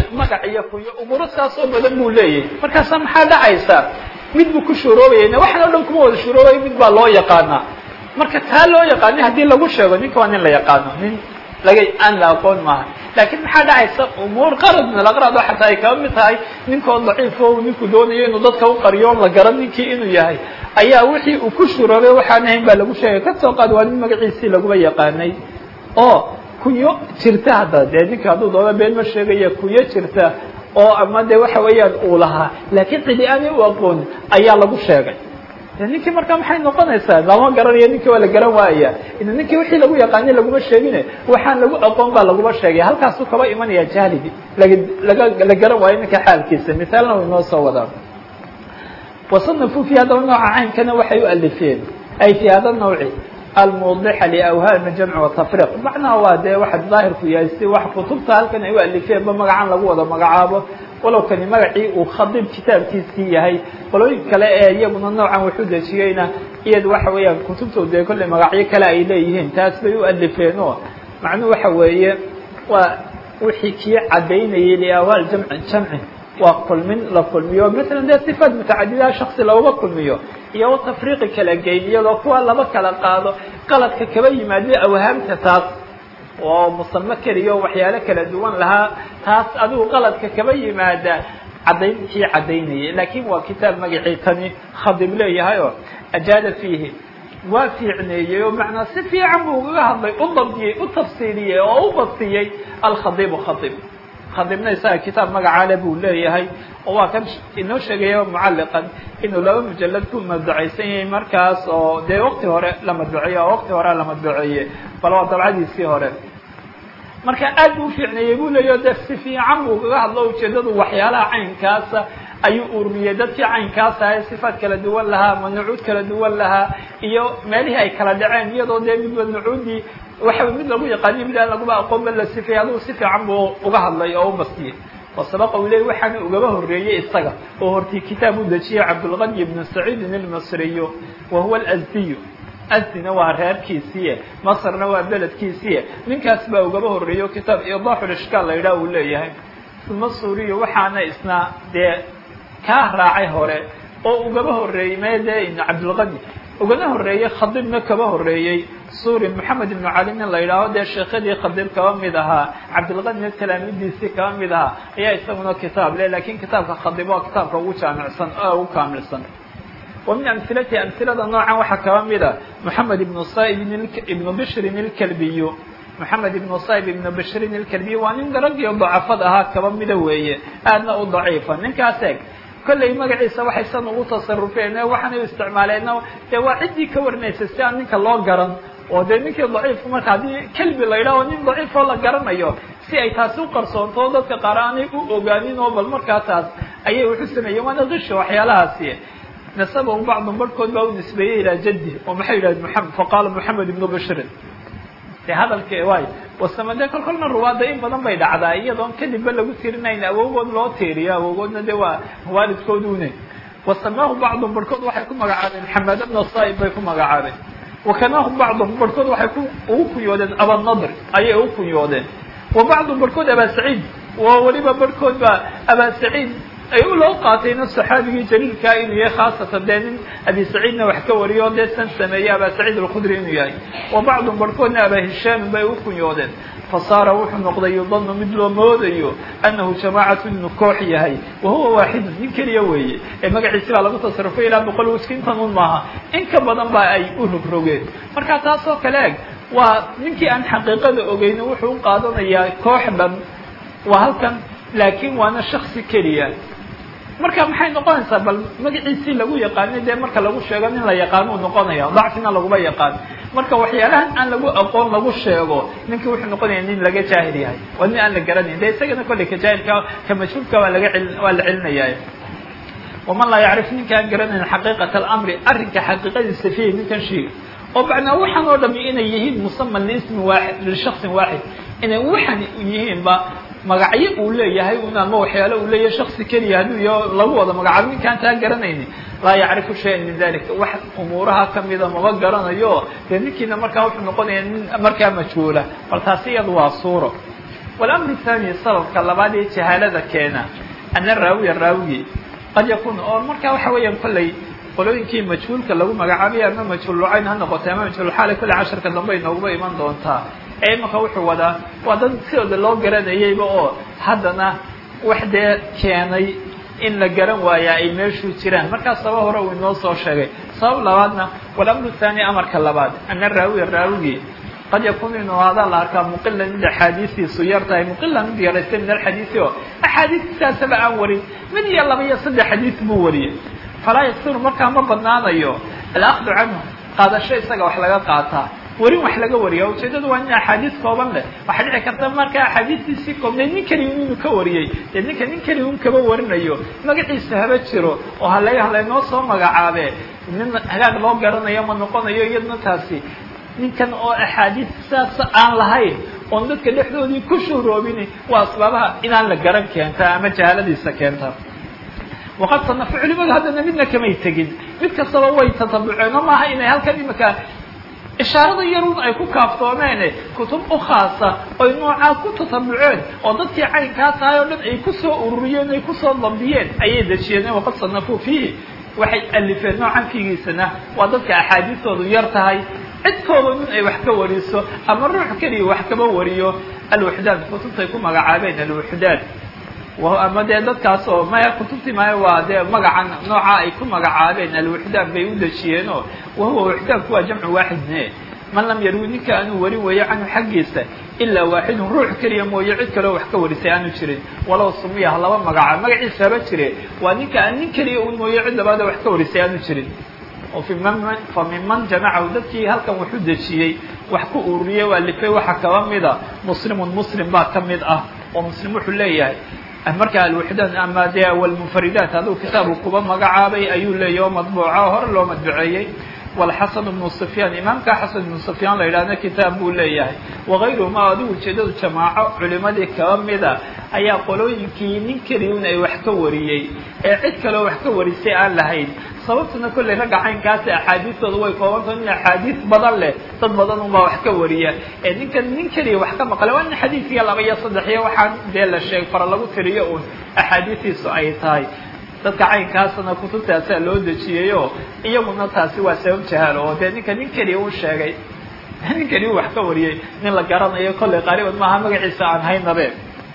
magac iyo kunyo umuuro saasoo badan buu leeyahay markaasa maxaa dhacaysa mid buu ku shuroobaya waxan o dhan kuma wada shuroobaya mid baa loo yaqaanaa marka taa loo yaqaani haddii lagu sheego ninka waa nin la yaqaano nin laga aan la aqoon maaha laakiin maxaa dhacaysa umuur qarad min alaqraad oo xataa ay kaba mid tahay ninkoo daciifo ninku doonayo inuu dadka u qariyo on la garan ninkii inuu yahay ayaa wixii uu ku shuroobay waxaan ahayn baa lagu sheegay kasoo qaad waa nin magaciisii laguba yaqaanay oo kunyo jirta hadda dee ninka hadduu doono been ma sheegaya kunyo jirta oo ama de waxa weeyaan uu lahaa laakiin cidi aanay u aqoon ayaa lagu sheegay ninkii markaa maxay noqonaysaa lama garanayo ninkii waa la garan waaya ninkii wixii lagu yaqaanay laguma sheegine waxaan lagu aqoon baa laguma sheegay halkaasuu kaba imanaya jahligi laga laga la garan waayo ninka xaalkiisa misaalna way noo soo wadaan wasanafu fi haddaba nooca caynkana waxay u alifeen ay fi hada nawci almudixa liawhaami jamci watafriq macnaha waa dee waxa daahirku yahay si wax kutubta halkan ay u alifeenba magacan lagu wada magacaabo walow kani magacii uu khadib kitaabkiisii yahay qolooyin kale ee iyaguna noocan wuxuu dejiyeyna iyad waxa weeyaan kutubtooda dee kolley magacyo kale ay leeyihiin taas bay u alifeen oo macnuhu waxa weeye waa wixii kii cadaynayay liawhaal jamci jamci waa kulmin la kulmiyo maala dee sifaat mutacadidaa shaksi loogaba kulmiyo iyo tafriiqi kala geyn iyadoo kuwa laba kala qaado qaladka kaba yimaado awhaamta taas oo musamo keliyo waxyaalo kala duwan lahaa taas adigu qaladka kaba yimaada cadayntii cadaynayay laakin waa kitaab magacii tani khadib leeyahay oo ajaada fiihi waa fiicneeyey oo macnaa si fiican buu ugaga hadlay u dabdiyey u tafsiiliyey oo u bastiyey alkhadibu khadib khadibna isaga kitaab magacaale buu leeyahay oo waa kan inoo sheegaya mucalliqan inuu laba mujalad ku madbucaysan yahay markaas oo dee waqti hore la madbuceeye oo waqti hore la madbuceeye bal waa dabcadiisii hore marka aad buu ufiicneeyey buu leeyahy de si fiican buu kaga hadlo ujeedadu waxyaalaha caynkaasa ayuu urmiyey dadkii caynkaas ahay sifaat kala duwan lahaa ama nucuud kala duwan lahaa iyo meelihii ay kala dhaceen iyadoo dee midba nucuudii waxa mid lagu yaqaaniyo mid aan laguba aqoonba la sifeeyey adigu si fiican buu uga hadlay oo u bastiyey wasabaqa uu leey waxaana ugaba horreeyey isaga oo hortii kitaab u dejiyey cabdulqani ibnu saciidin ilmasriyo wa huwa alazdiyu asdina waa reerkiisiiye masrna waa beledkiisiiye ninkaas baa ugaba horreeyo kitaab idaaxul ishkaal la yidhaha uu leeyahay uma suuriyo waxaana isna dee kaa raacay hore oo ugaba horreeyey mee dee cabdulqani ugana horreeyey khadibna kaba horreeyey suuri moxamed ibnu cali nin la yidhaaho dee sheekadii khadib kaba mid ahaa cabdilqanina talaamidiisii kaba mid ahaa ayaa isaguna kitaab le lakin kitaabka khadib waa kitaabka ugu jaamicsan oo ugu kaamilsan wa min amhilatihi amhilada noocan waxaa kaba mida moxamed ibnu saib ibnu bishrin ilkalbiyu moxamed ibnu saib ibnu bishrin ilkalbiyu waa nin raggii dacafad ahaa kaba mida weeye aadna u daciifa ninkaas eeg kollay magaciisa waxay san ugu tasarufeen waxaanay u isticmaaleen dee waa ciddii ka warinaysa si aan ninka loo garan oo dee ninkii daciifka marka haddii kelbi la yidhaho nin daciifoo la garanayo si ay taasi u qarsoonto dadka qaar aanay u ogaanin oo bal markaa taas ayay wuxu sameeyeen waana qisha waxyaalahaasi nasabahu bacdun barhkood baa u nisbeeyey ilaa jaddi oo maxay yidhahdeen muamed faqaala moxamed ibnu bishrin de hadalka waay wasamade kol kolna ruwaada in badan bay dhacdaa iyadoon kadibba lagu tirinayn awowgood loo tiiriyo awowgoodna de waa waalidkoodune wasamaahu bacdum barhkood waxay ku magacaabeen xamad bna saib bay ku magacaabeen wakanaahu bacdum barhkood waxay ku ugu kunyoodeen abanadr ayay ugu kunyoodeen wa bacdum barhkood abaa saciid wa weliba barhkood baa abaa saciid ay u loo qaatayna saxaabigii jaliilkaa inuu yahay khaasatan dee nin abi saciidna wax ka wariyo dee san sameeyey abaa saciid alkhudri inuu yahay wa bacdum barhkoodna abaa hishaamin bay u kunyoodeen fasaara wuxuu noqday yudanu mid loo moodayo annahu jamaacatu inuu koox yahay wa huwa waaxidun nin keliya weeye ee magaciisi baa lagu tasarufay ilaa boqol wiskintan un maaha in ka badan baa ay u rogrogeen marka taasoo kale eg waa ninkii aan xaqiiqada ogeyn wuxuu u qaadanayaa koox dhan waa halkan laakiin waana shaksi keliya marka maxay noqonaysaa bal magaciisii lagu yaqaanay dee marka lagu sheego nin la yaqaano uu noqonaya dacfina laguma yaqaan marka waxyaalahan aan lagu aqoon lagu sheego ninkii wuxuu noqonaya nin laga jaahil yahay waa nin aan la garanayn de isagana kolley ka jaahilka ka majhuulka waa laga cel waa la celinaya waman laa yacrif ninka aan garanayn xaqiiqat alamri arrinka xaqiiqadiisa fihi ninkan sheega oo bacnaa waxaan oo dhami inay yihiin musaman liismi waaxid lishaksin waaxid inay waxan yihiinba magacyo uu leeyahay un ama waxyaale uu leeyahay shaksi keliya hadduu iyo lagu wada magacaabo ninkaan taa garanayni laa yacrifu shayan min dalika wax umuuraha kamida maba garanayo dee ninkiina markaa wuxuu noqonaya nin markaa majhuula bal taasi iyada waa suuro walamru thani sababka labaad ee jahaalada keena ana raawiya raawigi qad yakun oo marka waxa weeyaan kolley qolooyinkii majhuulka lagu magacaabay ama majhuul lucayn ha noqotay ama majhuulxaali kolle casharka dambe ay nooguba iman doontaa ee imanka wuxuu wadaa waa dad sidooda loo garanayayba oo haddana wax dee keenay in la garan waayaa ay meeshuu jiraan markaas sabab hore uu inoo soo sheegay sabab labaadna walamru thani amarka labaad ana raawiya raawigii qad yakun inuu hadaa la arkaa muqilan mid axaadiistiisu yar tahay muqilan mid yaraystay min alxadiisi oo axaadiistisaasaba aan warin mid iyo laba iyo saddex xadiis buu wariyey falaa yaksiru markaa ma badnaanayo alakdu canhu qaadasho isaga wax laga qaataa warin wax laga wariya ujeedadu waa in axaadiis kooban leh waxaa dhici karta marka axaadiistiisii koobneed nin keliya inuu ka wariyey dee ninka nin keliya un kaba warinayo magaciisa haba jiro oo hala halaynoo soo magacaabe nin hagaag loo garanayo ma noqonayo iyadna taasi ninkan oo axaadiis saas aan lahayn oon dadka dhexdoodii ku shuhroobin waa asbaabaha inaan la garan keenta ama jahaaladiisa keenta waqad sanafu culimadu haddana midna kamay tegin mid kastaba way tatabuceen oo maaha inay halkan imika ishaarada yarun ay ku kaaftoomeene kutub u khaasa oy noocaa ku tatabuceen oo dadkii caynkaa tahay oo dhan ay kusoo ururiyeen ay kusoo dambiyeen ayay dejiyeen waqad sanafuu fiihi waxay alifeen noocan fiigiisana waa dadka axaadiistoodu yar tahay cidkooda nin ay wax ka wariso ama ruux keliya wax kaba wariyo alwuxdaan kutubtay ku magacaabeen alwuxdaan ama dee dadkaas oo maya kutubtii maya waa dee magacan nooca ay ku magacaabeen alwuxdaan bay u dejiyeenoo wahuwa wuxdaanku waa jamcu waaxidne man lam yarwi ninka aanu warin weeyo canhu xaggiisa ilaa waaxidun ruux keliya mooye cid kaleo wax ka warisay aanu jirin walow sumiya ha laba magaca magaciisa haba jire waa ninka aan nin keliya un mooye cid labaada wax ka warisay aanu jirin oo fa minman jamacahu dadkii halkan wuxuu dejiyey wax ku ururiyey waa lifay waxaa kaba mida muslimun muslim baa ka mid ah oo muslim wuxuu leeyahay marka alwuxdaan ama dee walmunfaridaat aduu kitaabu kuba magacaabay ayuu leeyahy oo madbuuca oo hore loo madbuceeyey walxasan bnu sufyaan imaamka xasan ibnu sufyaan la yidhahna kitaab buu leeyahay wagayruhuma adigu ujeedadu jamaaco culimadii kaba mida ayaa qolooyinkii nin keliyun ay wax ka wariyey ee cid kaleo wax ka warisay aan lahayn sababtuna kolley ragga caynkaasi axaadiistooda way koobantaho in axaadiis badan leh dad badan unbaa wax ka wariya ee ninkan nin keliya wax ka maqlay waa nin xadiidkiya laba iyo saddex iyo waxaan dee la sheeg fara lagu tiriyo uun axaadiistiisu ay tahay dadka caynkaasna kutubtaasaa loo dejiyeyoo iyaguna taasi waa sabab jahaal oo dee ninka nin keliya u sheegay nin keliya u wax ka wariyey nin la garanayo kolley qaariban maaha magaciisa aan haynabe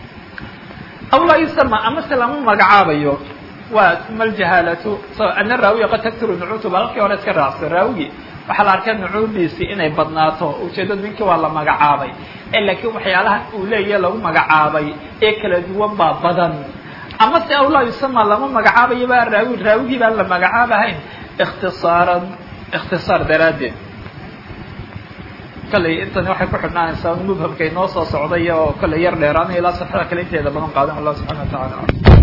aw laa yusama amase lama magacaabayo waa uma aljahaalatu ana raawiya qad taktiru nucuutu ba halkii hore iska raacsan raawigi waxaa la arkay nucuudiisi inay badnaato ujeedadu ninkii waa la magacaabay ee laakiin waxyaalaha uu leeyahe lagu magacaabay ee kala duwan baa badan ama se aw laa yusama lama magacaabayo baa raawi raawigii baan la magacaabahayn ikhtisaaran ikhtisaar daraaddeed kalley intani waxay ku xidhnaanaysaa mubhamka inoo soo socday oo kalley yar dheeraanay ilaa safxada kale inteeda badan qaadan allah subxana wa tacaala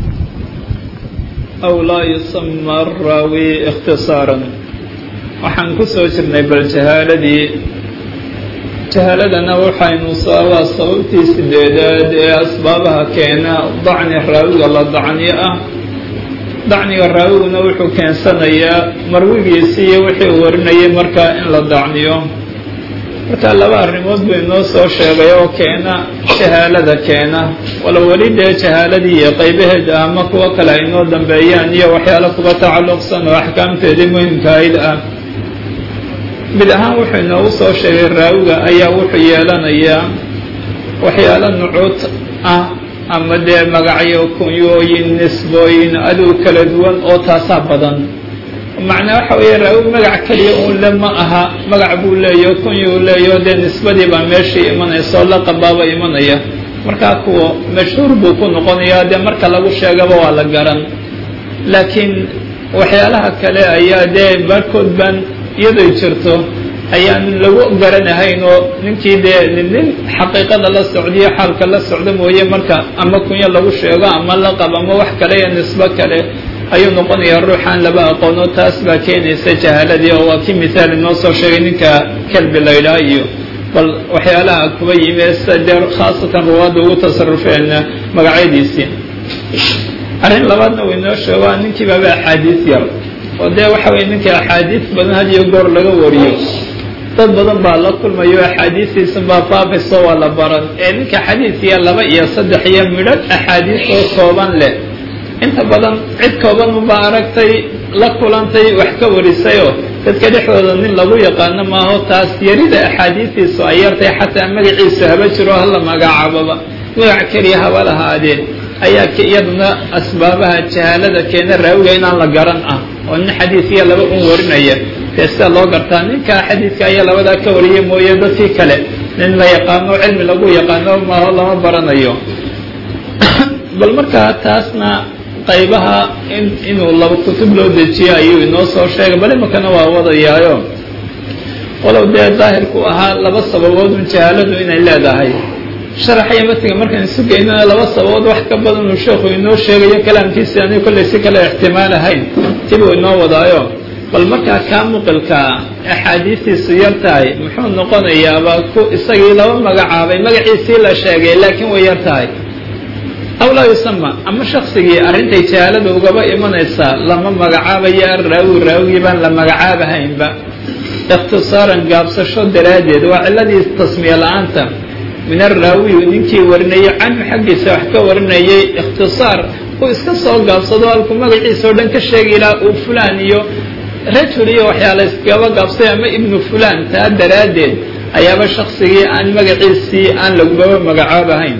aw laa yusama araawi ikhtisaaran waxaan kusoo jirnay bal jahaaladii jahaaladana waxaynu waa sababtii sideedaad ee asbaabaha keena dacni raawiga la dacniyo ah dacniga raawiguna wuxuu keensanayaa marwigiisii iyo wixii uu warinayay markaa in la dacniyo marka laba arrimood buu inoo soo sheegay oo keena jahaalada keena wala weli dee jahaaladii iyo qaybaheeda ama kuwo kale ay inoo dambeeyaan iyo waxyaalo kuba tacalluqsan oo axkaamteedii muhimkaayd ah mid ahaan wuxuu inoogu soo sheegay raawiga ayaa wuxuu yeelanayaa waxyaalo nucuud ah ama dee magacyo kunyooyin nisbooyin adow kala duwan oo taasaa badan macnaa waxa weeye raawi magac keliya uun le ma aha magac buu leeyaho kunyuu leeyaho dee nisbadii baa meeshii imanaysa oo laqabaaba imanaya markaa kuwa mashhuur buu ku noqonayaa dee marka lagu sheegaba waa la garan laakiin waxyaalaha kale ayaa dee baarkood baan iyaday jirto ayaan lagu garanahayn oo ninkii dee nin xaqiiqada la socdiyo xaalka la socda mooye marka ama kunyo lagu sheego ama laqab ama wax kale iyo nisbo kale ayuu noqonayaa ruuxaan laba aqoono taas baa keenaysa jahaaladii oo waa kii mithaal inoo soo sheegay ninka kelbi la ydhaha iyo bal waxyaalaha kuba yimi sida dee khaasatan ruwaadda ugu tasarufeen magacyadiisii arrin labaadna uu inoo sheego waa ninkii baaba axaadiis yar oo dee waxa weye ninka axaadiis badan had iyo goor laga wariyo dad badan baa la kulmayo axaadiistiisan baa faafayso waa la baran ee ninka xadiidkiya laba iyo saddex iyo midhadh axaadiis oo kooban leh inta badan cid kooban unbaa aragtay la kulantay wax ka warisayoo dadka dhexdooda nin lagu yaqaano maaho taas yarida axaadiistiisu ay yartay xataa magaciisu haba jiro hala magacaababa magac keliya haba lahaadeen ayaa iyaduna asbaabaha jahaalada keena raawiga inaan la garan ah oo nin xadiidkiya laba un warinaya dee sida loo gartaa ninkaa xadiidka ayaa labadaa ka wariya mooye dadkii kale nin la yaqaano cilmi lagu yaqaano maaho lama baranayo bal markaa taasna qaybaha in inuu laba kutub loo dejiyo ayuu inoo soo sheegay bal imakana waa wadayaayo walow dee daahirku ahaa laba sababood un jahaaladu inay leedahay sharaxaya matiga markaan isu geynana laba sababood wax ka badan uu sheekhu inoo sheegayo kalaamkiisi anigu kollay si kale ixtimaal ahayn tibuu inoo wadaayo bal markaa kaa muqilkaa axaadiistiisu yar tahay muxuu noqonayaaba ku isagii laba magacaabay magaciisii la sheegay laakiin way yar tahay aw laa yusama ama shaksigii arrintay jahaalada ugaba imanaysaa lama magacaabayo araawi raawigii baan la magacaabahaynba ikhtisaaran gaabsasho daraaddeed waa ciladii tasmiye la-aanta min araawiyu ninkii warinayay canhu xaggiisa wax ka warinayay ikhtisaar uu iska soo gaabsado halkuu magaciisa oo dhan ka sheegi laha uu fulaan iyo rajul iyo waxyaala iskaba gaabsay ama ibnu fulaan taa daraaddeed ayaaba shaksigii aan magaciisii aan lagugaba magacaabahayn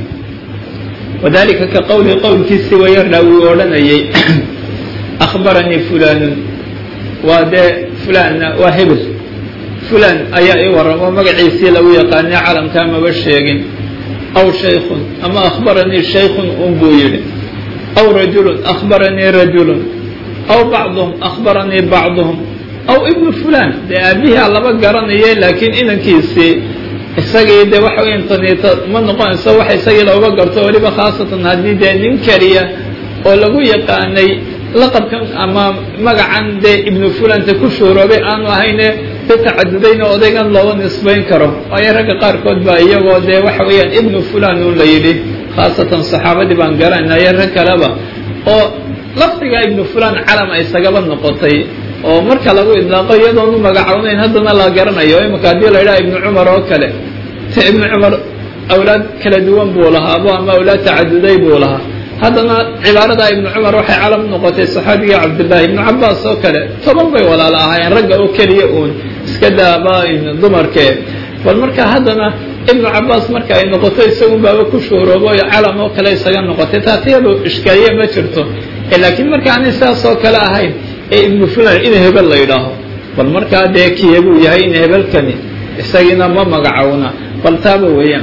wadalika ka qowli qowlkiisii waya raawi odhanayay akhbaranii fulaanun waa dee fulaanna waa hebel fulaan ayaa ii warramo magaciisii lagu yaqaanay calamkaa maba sheegin aw shaykhun ama akhbaranii shaykhun un buu yidhi aw rajulun akhbaranii rajulun aw bacduhum akhbaranii bacduhum aw ibnu fulaan dee aabihaa laba garanaya laakiin inankiisii isagii dee waxa weya taniito ma noqonayso waxa isagii looga garto weliba khaasatan haddii dee nin keliya oo lagu yaqaanay laqabkan ama magacan dee ibnu fulanta ku shuuroobay aanu ahayne da tacadudayna odaygan looga nisbayn karo waayo ragga qaarkood baa iyagoo dee waxa weeyaan ibnu fulan un la yidhi khaasatan saxaabadii baan garanayo rag kaleba oo lafdiga ibnu fulan calam ay isagaba noqotay oo marka lagu idlaaqo iyadoonu magacawnayn haddana la garanayo imika haddii la yidhaha ibnu cumar oo kale te ibnu cumar awlaad kala duwan buu lahaabo ama awlaad tacaduday buu lahaa haddana cibaarada ibnu cumar waxay calam noqotay saxaabigii cabdillahi ibnu cabaas oo kale toban bay walaala ahaayeen ragga oo keliya uun iska daaba dumarkee bal marka haddana ibnu cabaas marka ay noqoto isagun baaba ku shuuroobo calam oo kale isaga noqotay taatiyadu ishkaaliye ma jirto laakiin marka aanay sidaas oo kale ahayn ee ibnu fulan in hebel la yidhaaho bal markaa dee kiyabuu yahay in hebelkani isagiina ma magacowna bal taaba weeyaan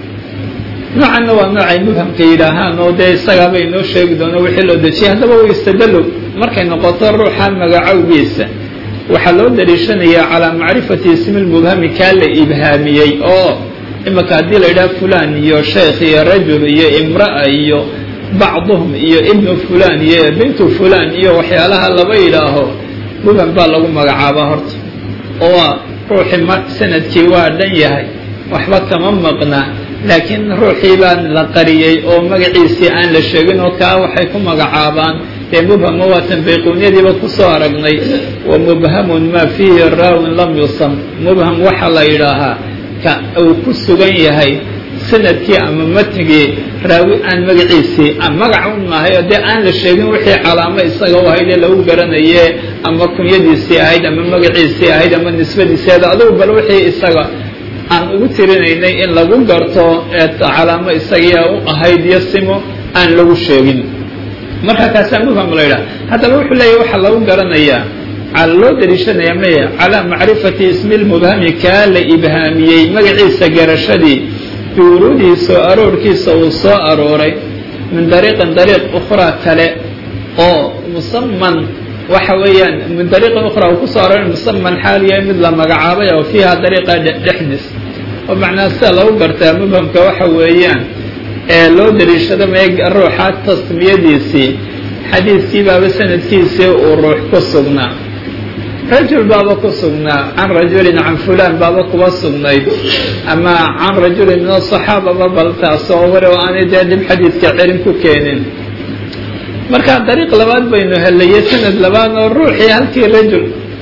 noocanna waa noocay mubhamka yidhaahaan oo dee isagaaba inoo sheegi doono wixii loo dejiyay haddaba u istadalo markay noqoto ruuxa magacowgiisa waxaa loo daliishanayaa calaa macrifati ismi lmubhami kaa la ibhaamiyey oo imika haddii la yidhaha fulan iyo sheekh iyo rajul iyo imra'a iyo bacduhum iyo ibnu fulan iyo bintu fulan iyo waxyaalaha laba yidhaaho mubham baa lagu magacaabaa horta oo ruuxii sanadkii waa dhan yahay waxba kama maqna laakiin ruuxii baan la qariyey oo magaciisii aan la sheegin oo kaa waxay ku magacaabaan dee mubhama waatan bayquunyadiiba kusoo aragnay wa mubhamun maa fiihi raawin lam yusam mubham waxaa la yidhaahaa ka uu ku sugan yahay sanadkii ama matnigii raawi aan magaciisii magac un maahay oo dee aan la sheegin wixii calaamo isaga u ahayd ee lagu garanaye ama kunyadiisii ahayd ama magaciisii ahayd ama nisbadiisii ahayd adugu bal wixii isaga aan ugu tirinaynay in lagu garto ee calaamo isagia u ahayd iyo simo aan lagu sheegin marka kaasaa mufham la yidhaha haddaba wuxuu leeyahy waxaa lagu garanayaa cala loo daliishanaya maya calaa macrifati ismi lmubhami kaa la ibhaamiyey magaciisa garashadii biwuruudii soo aroorkiisa uu soo arooray min dariiqin dariiq ukhraa kale oo musaman waxa weeyaan min dariiqin ukhraa uu kusoo arooray musaman xaal yahay mid la magacaabay oo fiiha dariiqa dhexdiis oo macnaa sida lagu gartaa mubhamka waxa weeyaan ee loo daliishado maya ruuxa tasmiyadiisii xadiidkii baaba sanadkiisii uu ruux ku sugnaa rajul baaba ku sugnaa can rajulin can fulan baaba kuba sugnayd ama can rajulin min asaxaababa bal taasoo wari oo aanay dee dhib xadiidka celin ku keenin marka dariiq labaad baynu helaye sanad labaad oo ruuxii halkii rajul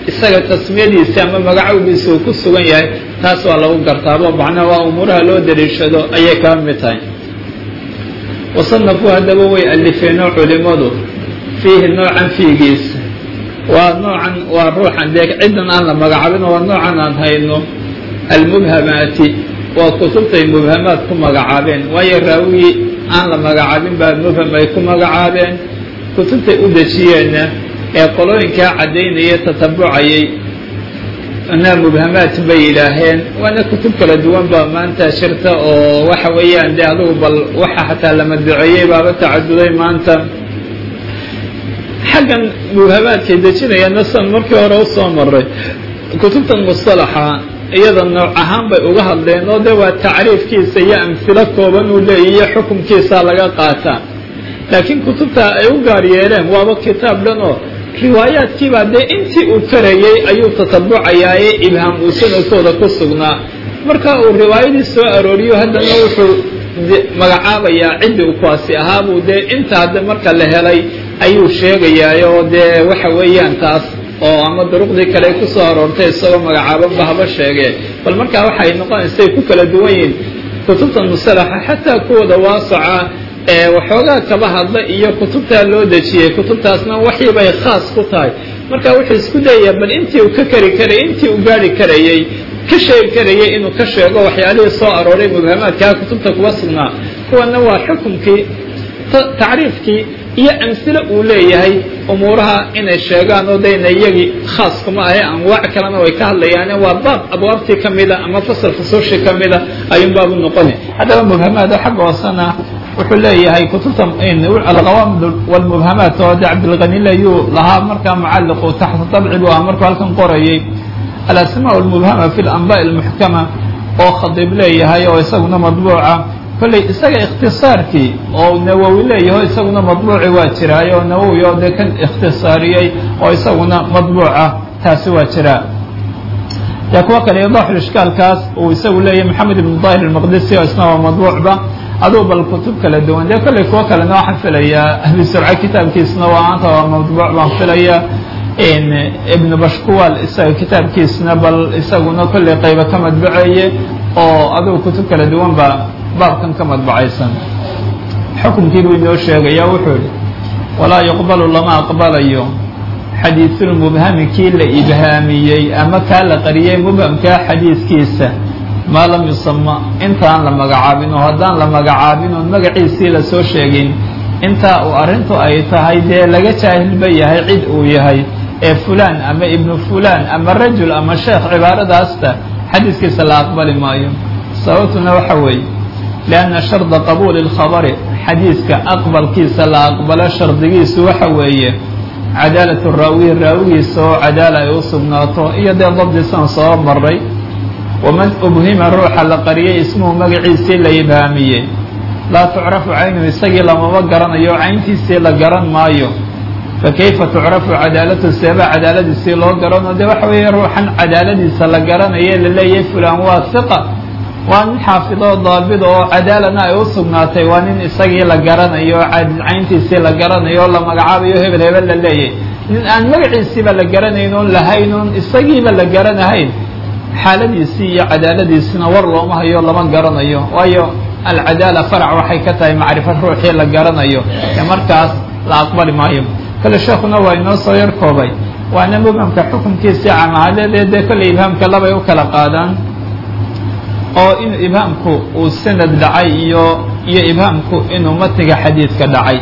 isaga tasmiyadiisa ama magacowgiisa uu ku sugan yahay taas waa lagu gartaabo macnaha waa umuuraha loo dariishado ayay kaa mid tahay wasanafuu haddaba way alifeenoo culimadu fiihi noocan fiigiisa waa noocan waa ruuxan dee ciddan aan la magacaabin waa noocan aan hayno almubhamaati waa kutubtay mubhamaad ku magacaabeen waayo raawigii aan la magacaabin baa mubham ay ku magacaabeen kutubtay u dejiyeenna ee qolooyinkaa caddaynaya tatabucayay na mubhamaat bay yidhaaheen waana kutub kala duwan baa maanta shirta oo waxa weeyaan dee adugu bal waxa xataa la madbuceeyey baaba tacaduday maanta xaggan mubhamaadkay dejinayaan san markii hore usoo maray kutubtan musalaxa iyada nooc ahaan bay uga hadleen oo de waa tacriifkiisa iyo amhilo kooban uu leeyahiyo xukunkiisa laga qaataa laakiin kutubta ay u gaar yeeleen waaba kitaab dhan oo riwaayaadkiibaa dee intii uu karayey ayuu tatabucayaaye ibhaam uu sanadkooda ku sugnaa marka uu riwaayadii soo arooriyo haddana wuxuu magacaabayaa ciddii u kuwaasi ahaabuu dee inta hadda marka la helay ayuu sheegayaayo dee waxa weeyaan taas oo ama duruqdii kale kusoo aroortay isagoo magacaabanba haba sheegee bal markaa waxay noqonaysay ku kala duwan yihiin kutubta musalaxa xataa kuwooda waasaca ee waxoogaa kaba hadla iyo kutubtaa loo dejiyey kutubtaasna waxii bay khaas ku tahay marka wuxuu isku dayayaa bal intii uu ka kari karayay intii uu gaari karayey ka sheegi karayay inuu ka sheego waxyaalihii soo arooray mubhamaadkaa kutubta kuwa sugnaa kuwana waa xukumkii tacriifkii iyo amsilo uu leeyahay umuuraha inay sheegaan oo dayna iyagii khaas kuma ahe anwaac kalena way ka hadlayaane waa baab abwaabtii ka mida ama fasal fusuushii ka mida ayuun baabu noqoni haddaba mubhamaad xagga hoosena wuxuu leeyahay kutubta alqawaamid walmubhamaat oo de cabdilqani layuu lahaa markaa mucalliqu taxta dabci buu ah markuu halkan qorayay alasmaa almubhama fi lanbaءi almuxkama oo khadiib leeyahay oo isaguna madbuuca kolley isaga ikhtisaarkii oo nawowi leeyaho isaguna madbuuci waa jiraay oo nawowi oo dee kan ikhtisaariyey oo isaguna madbuuca taasi waa jiraa dee kuwo kale idaxul ishkaalkaas uu isagu leeyahay maxamed ibn dahir almaqdisi oo isna waa madbuucba aduu bal kutub kala duwan dee kolley kuwo kalena waxaan filayaa ahli surca kitaabkiisna waa maanta waa madbuuc baan filayaa ibn bashkuwal isaga kitaabkiisna bal isaguna kolley qayba ka madbuceeye oo adugu kutub kala duwan ba baabkan ka madbacaysan xukunkii buu inoo sheegaya wuxuu yihi walaa yuqbalu lama aqbalayo xadiisulmubhami kii la ibhaamiyey ama kaa la qariyey mubhamkaa xadiiskiisa maa lam yusama intaan la magacaabin oo haddaan la magacaabin oon magaciisii lasoo sheegin intaa uu arrintu ay tahay dee laga jaahilba yahay cid uu yahay ee fulaan ama ibnu fulaan ama rajul ama sheekh cibaaradaasta xadiiskiisa la aqbali maayo sababtuna waxa weeye lianna sharda qabuuli اlkhabari xadiiska aqbalkiisa la aqbalo shardigiisu waxa weeye cadaalatu raawiyi raawigiisa oo cadaala ay u sugnaato iyo dee dabdisan soo maray waman ubhima ruuxa la qariyay ismuhu magaciisii la ibhaamiyey laa tucrafu caynuhu isagii lamama garanayo cayntiisii la garan maayo fakayfa tucrafu cadaalatu seeba cadaaladiisii loo garano dee waxa weeye ruuxan cadaaladiisa la garanaye laleeyahay fulaan waa hiqa waa nin xaafidoo daabid oo cadaalana ay u sugnaatay waa nin isagii la garanayo cayntiisii la garanayo oo la magacaabayo hebel hebel la leeyahy nin aan magaciisiiba la garanayn oon lahayn oon isagiiba la garanahayn xaaladiisii iyo cadaaladiisina war looma hayo lama garanayo waayo alcadaala farac waxay ka tahay macrifo ruuxii la garanayo ee markaas la aqbali maayo kale sheekuna waa inoo soo yar koobay waana mubhamka xukunkiisii camaadeedee dee kolley ibhaamka labay u kala qaadaan oo inuu ibhaamku uu sanad dhacay iyo iyo ibhaamku inuu matiga xadiidka dhacay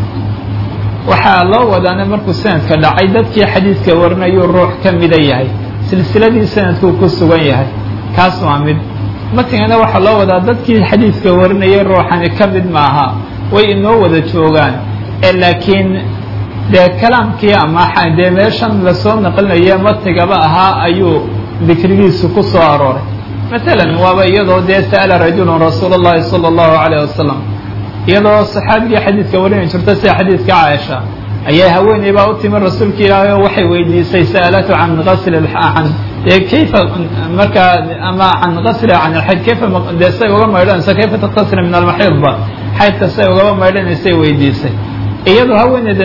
waxaa loo wadaana markuu sanadka dhacay dadkii xadiidka warinayuu ruux ka mida yahay silsiladii sanadkuu ku sugan yahay kaas waa mid matigana waxaa loo wadaa dadkii xadiidka warinayay ruuxani ka mid maaha way inoo wada joogaan ee laakiin dee kalaamkii ama dee meeshan lasoo naqlinaye matigaba ahaa ayuu dikrigiisu ku soo arooray matalan waaba iyadoo dee sa'ala rajulun rasuula اllahi salى اllahu alayh wasalam iyadoo saxaabigii xadiidka warinay jirta sida xadiidka caaisha ayaa haweeney baa u timi rasuulka ilaahay oo waxay weydiisay sa'alatu can gasli can dee kayfa markaa ama can gasli can alxayd kayfa dee say uga maydhanaysa kayfa taktasila min almaxiidba xaydka say ugaba maydhanaysay weydiisay iyadoo haweeneydani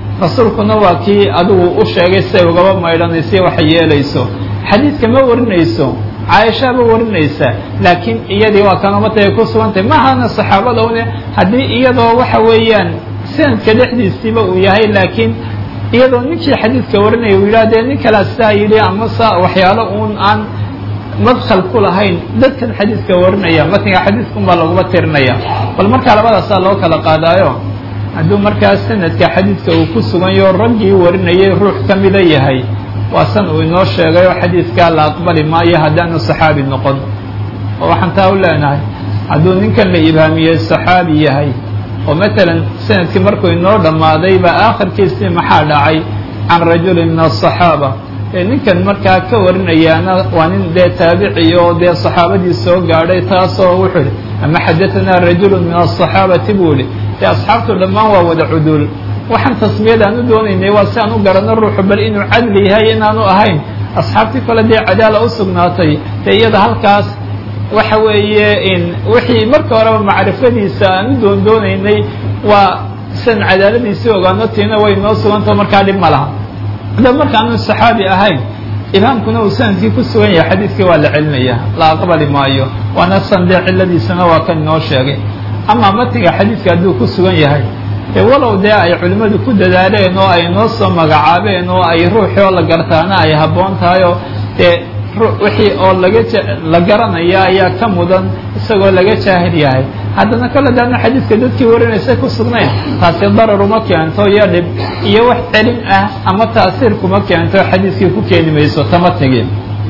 rasuulkuna waa kii adigu u sheegay siay ugaba maydhanaysa waxa yeelayso xadiidka ma warinayso caaisha ma warinaysa laakiin iyadii waa kan umatay ay ku sugantay mahana saxaabada une haddii iyadoo waxa weeyaan sanadka dhexdiisiiba uu yahay laakiin iyadoo ninkii xadiidka warinaya uu yidhah dee nin kalea sidaa yidhi ama sa waxyaalo uun aan madkhal ku lahayn dadkan xadiidka warinaya matniga xadiidkun baa laguma tirinaya bal markaa labadaasaa loo kala qaadaayo hadduu markaa sanadka xadiidka uu ku suganyaho raggii warinayay ruux ka mida yahay waa san uu inoo sheegay oo xadiidkaa la aqbali maayo haddaanu saxaabi noqon oo waxaan taa u leenahay hadduu ninkan la ibhaamiyey saxaabi yahay oo matalan sanadkii markuu inoo dhammaaday baa aakhirkiisii maxaa dhacay can rajulin min aلصaxaaba ee ninkan markaa ka warinayaana waa nin dee taabici oo dee saxaabadii soo gaadhay taasoo wuxuu ihi ama xadaanaa rajulu min aلصaxaabati buu ihi dee asxaabtu dhammaan waa wada cuduul waxaan tasmiyada aan u doonaynay waa si aan u garanno ruuxu bal inuu cadli yahay inaanu ahayn asxaabtii kale dee cadaala u sugnaatay dee iyada halkaas waxa weeye in wixii marka horeba macrifadiisa aan u doon doonaynay waa sian cadaaladiisii ogaano tiina way noo sugantao markaa dhib ma laha da markaanu saxaabi ahayn imaamkuna uu sanadkii ku sugan yahay xadiidkii waa la celinaya la aqbali maayo waana san dee ciladiisana waa kan inoo sheegay ama matiga xadiidka hadduu ku sugan yahay dee walow dee ay culimmadu ku dadaaleen oo ay noo soo magacaabeen oo ay ruuxii oo la gartaana ay habboon tahay oo dee wixii oo laga la garanaya ayaa ka mudan isagoo laga jaahil yahay haddana kale daana xadiidka dadkii warinaysa ku sugnayn taasi darar uma keento iyo dhib iyo wax celin ah ama taasiir kuma keento xadiidkii ku keeni mayso tamatigi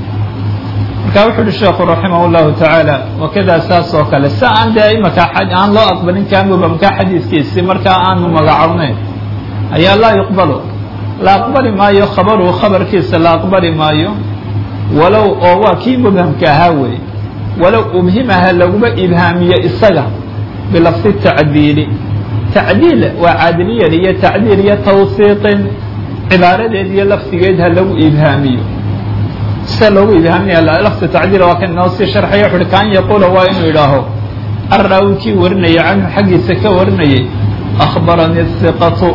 marka wuxu uhi sheekhu raximah اllahu tacaala wakada saas oo kale si aan dee imaka aan loo aqbalin kaamubamka xadiidkiisi markaa aanu magacownayn ayaa laa yuqbalu la aqbali maayo khabaruhu khabarkiisa la aqbali maayo walow oo waa kii mubhamka ahaa wey walow ubhimaha laguma ibhaamiyo isaga bilafdi tacdiili tacdiil waa caadiliyad iyo tacdiil iyo tawsiiqin cibaaradeed iyo lafdigeed ha lagu ibhaamiyo sida loogu ibhaaminaya lafdi tacdiil waa kan inoo sii sharxaya wuxu uhi kaan yaquula waa inuu idhaaho arraawi kii warinaya canhu xaggiisa ka warinayay akhbaranii hiqatu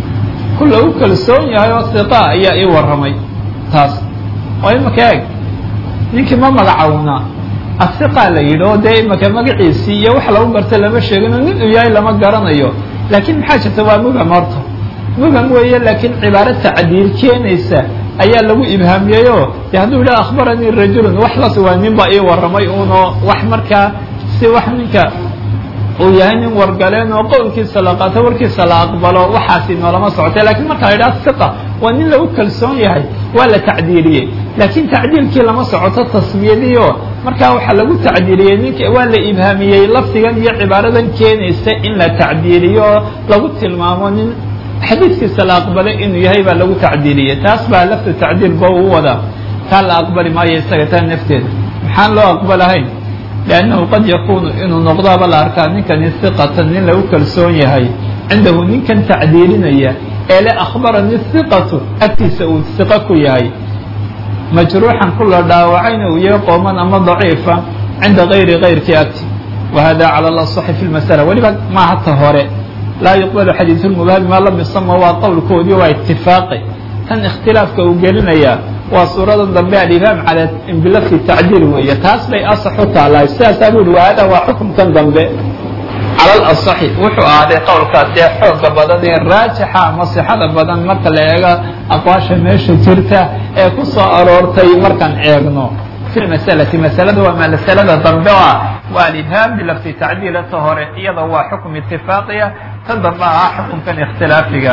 ku lagu kalsoon yahay oo hiqa ayaa ii warramay taas oo imaka eeg ninkii ma magacawnaa asiqaa la yidhi oo dee imaka magaciisii iyo wax lagu garta lama sheegino nin uu yahay lama garanayo laakiin maxaa jirta waa mubham horta mubham weeye laakiin cibaaro tacdiil keenaysa ayaa lagu ibhaamiyeyoo de hadduu yidhaha akhbaranii rajulun wax las waa nin baa ii warramay uunoo wax markaa si wax ninka uu yahay nin wargaleen oo qowlkiisa la qaato warkiisa la aqbalo waxaasi noolama socotay lakiin marka la yidhaha siqa waa nin lagu kalsoon yahay waa la tacdiiliyey laakiin tacdiilkii lama socoto tasmiyadiio markaa waxaa lagu tacdiiliyey ninka waa la ibhaamiyey lafdigan iyo cibaaradan keenaysa in la tacdiiliyo oo lagu tilmaamo nin xadiidkiisa la aqbalay inuu yahay baa lagu tacdiiliyey taas baa lafta tacdiil ba uu wadaa taa la aqbali maayo isaga taa nafteeda maxaan loo aqbalahayn liannahu qad yakuunu inuu noqdaaba la arkaa ninkani hiqatan nin lagu kalsoon yahay cindahu ninkan tacdiilinaya ee le akhbaranii hiqatu agtiisa uu hiqo ku yahay majruuxan ku la dhaawacayna uu yahay qooman ama daciifa cinda gayri gayrkii agti wa hada cala lasaxi fi lmasala weliba maaha ta hore laa yuqbalu xadiidu lmubahami maa lam yusama waa qowlkoodii waa itifaaqi tan ikhtilaafka uu gelinayaa waa suuradan dambe alibhaam cala bilafdi tacdiil weeye taas bay asax u taalahay sidaasaa bu uhi wa hada waa xukumkan dambe cala alasaxi wuxuu ahaaday qowlkaas dee xooga badan ee raajixa ama sixada badan marka la eego aqwaasha meesha jirta ee ku soo aroortay markaan eegno fi lmasalati masalada waa masalada dambe o ah waa alibhaam bilafdi tacdiila ta hore iyada waa xukum itifaaqiya ta dambe ah xukumkan ikhtilaafiga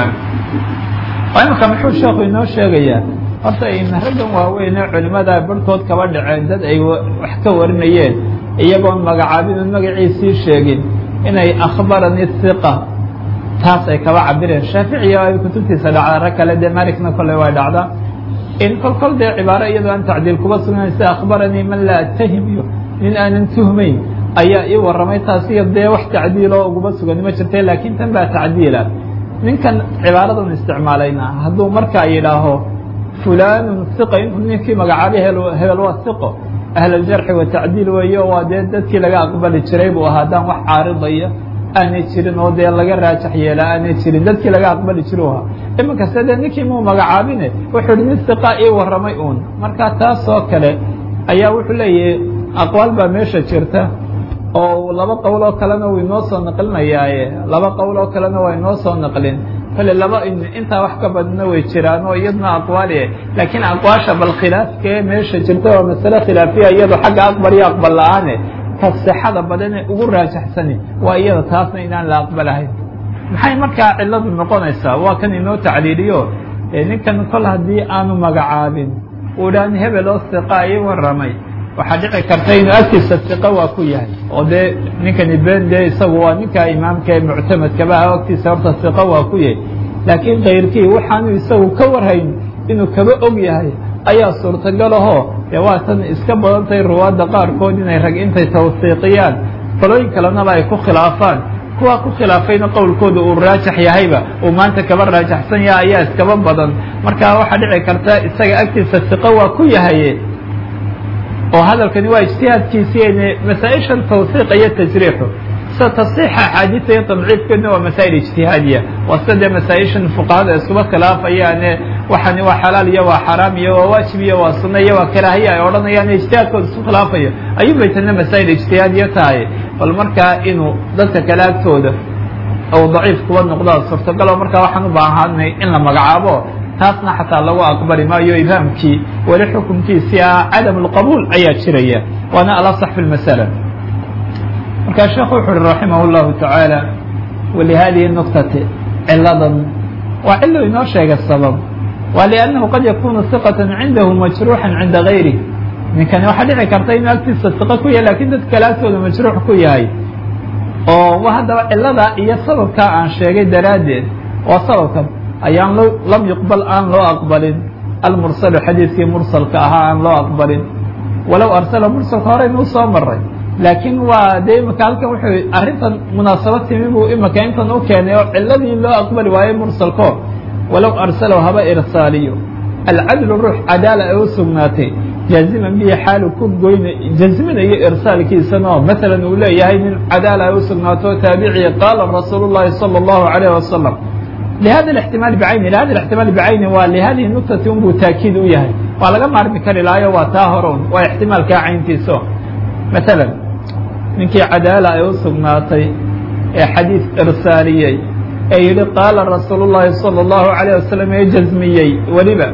imika muxuu sheekhu inoo sheegayaa horta raggan waaweyn ee culimada barhkood kaba dhaceen dad ay wax ka warinayeen iyagoon magacaabin oon magaciisii sheegin inay akhbaranii hiqa taas ay kaba cabireen shaaficiya ay kutubtiisa dhacda rag kale dee malikna kolley way dhacdaa in kol kol dee cibaaro iyadoo aan tacdiil kuba sugnayn sida akhbaranii man laa atahim iyo nin aanan tuhmayn ayaa ii warramay taas iyo dee wax tacdiiloo uguma sugan ma jirta laakiin tan baa tacdiila ninkan cibaaradan isticmaalayna hadduu markaa yidhaaho fulanun hiqa inuu ninkii magacaabay hebel waa hiqo ahluljarxi wa tacdiil weeyo waa dee dadkii laga aqbali jiray buu ahaa haddaan wax caaridaya aanay jirin oo dee laga raajax yeela aanay jirin dadkii laga aqbali jiru ahaa iminkase dee ninkii muu magacaabine wuxuu ihi nin siqa ii warramay uun marka taasoo kale ayaa wuxuu leeyahay aqwaal baa meesha jirta oo laba qowl oo kalena uu inoo soo naqlinayaaye laba qowl oo kalena waa inoo soo naqlin kale laba intaa wax ka badna way jiraan oo iyadna aqwaali laakiin aqwaasha bal khilaafkee meesha jirta waa masale khilaafiya iyado xagga aqbal iyo aqbal la-aane ka sixada badane ugu raajaxsani waa iyada taasna inaan la aqbalahayn maxay markaa ciladu noqonaysaa waa kan inoo tacliiliyo ninkan kol haddii aanu magacaabin uu dhaan hebel oo siqa ii warramay waxaa dhici karta inuu agtiisa siqa waa ku yahay oo dee ninkani ben dee isagu waa ninka imaamka ee muctamadkaba ah agtiisa horta siqa waa ku yahay laakiin kayrkii waxaanu isagu ka warhayn inuu kaba og yahay ayaa suurtagal ahoo dee waa tan iska badantahay ruwaadda qaarkood inay rag intay tawsiiqiyaan falooyin kalenaba ay ku khilaafaan kuwaa ku khilaafayna qowlkooda uu raajax yahayba uu maanta kaba raajaxsan yahay ayaa iskaba badan marka waxaa dhici karta isaga agtiisa siqo waa ku yahaye oo hadalkani waa ijtihaadkiisiine masaa-ishan tawsiiqa iyo tajriixu sida tasxiixa axaadiisa iyo tadciifkeedna waa masaa'il ijtihaadiya waa sida dee masaa-ishan fuqahada iskuba khilaafayaane waxani waa xalaal iyo waa xaraam iyo waa waajib iyo waa sunno iyo waa karaahiya ay odhanayaan ijtihaadkooda isku khilaafayo ayuu bay tana masaa'il ijtihaadiya tahay bal markaa inuu dadka kale agtooda ou daciif kuba noqdaa suurtagalo markaa waxaan u baahanay in la magacaabo taasna xataa lagu aqbali maayo ibhaamkii weli xukunkiisii ah cadam اlqabuul ayaa jiraya waana alaصx fi اlmasala markaa sheekhu wuxu uhi raximah اllahu taعaalى walihadihi nuktati ciladan waa cilo inoo sheega sabab waa liannahu qad yakunu siqaة cindahu majruuxa cinda gayrih ninkani waxaa dhici karta inuu agtiisa siqo ku yahay lakin dadka kale agtooda majruux ku yahay oo haddaba cilada iyo sababkaa aan sheegay daraaddeed waa sababkan ayaan lam yuqbal aan loo aqbalin almursalu xadiiskii mursalka ahaa aan loo aqbalin walow arsala mursalka horeynuu soo maray laakiin waa dee imika halkan wuxuu arrintan munaasabad timi buu imika intan u keenay oo ciladii loo aqbali waayey mursalko walow arsalow haba irsaaliyo alcadlu ruux cadaala ay u sugnaatay jaaziman bihi xaalu ku goyna jazminayo irsaalkiisanoo masalan uu leeyahay nin cadaala ay u sugnaato taabiciya qaala rasuulu llahi salى اllahu alayh wasalam lihada ااxtimaal bcayni lihada ااxtimaal bcayni waa lihadihi nuktati unbuu taakiid u yahay waa laga maarmi kari lahayo waa taa hore un waa ixtimaalkaa cayntiiso masalan ninkii cadaala ay u sugnaatay ee xadiis irsaaliyey ee yihi qaala rasuulu llahi salى اllahu alayه wasalam ee jazmiyey weliba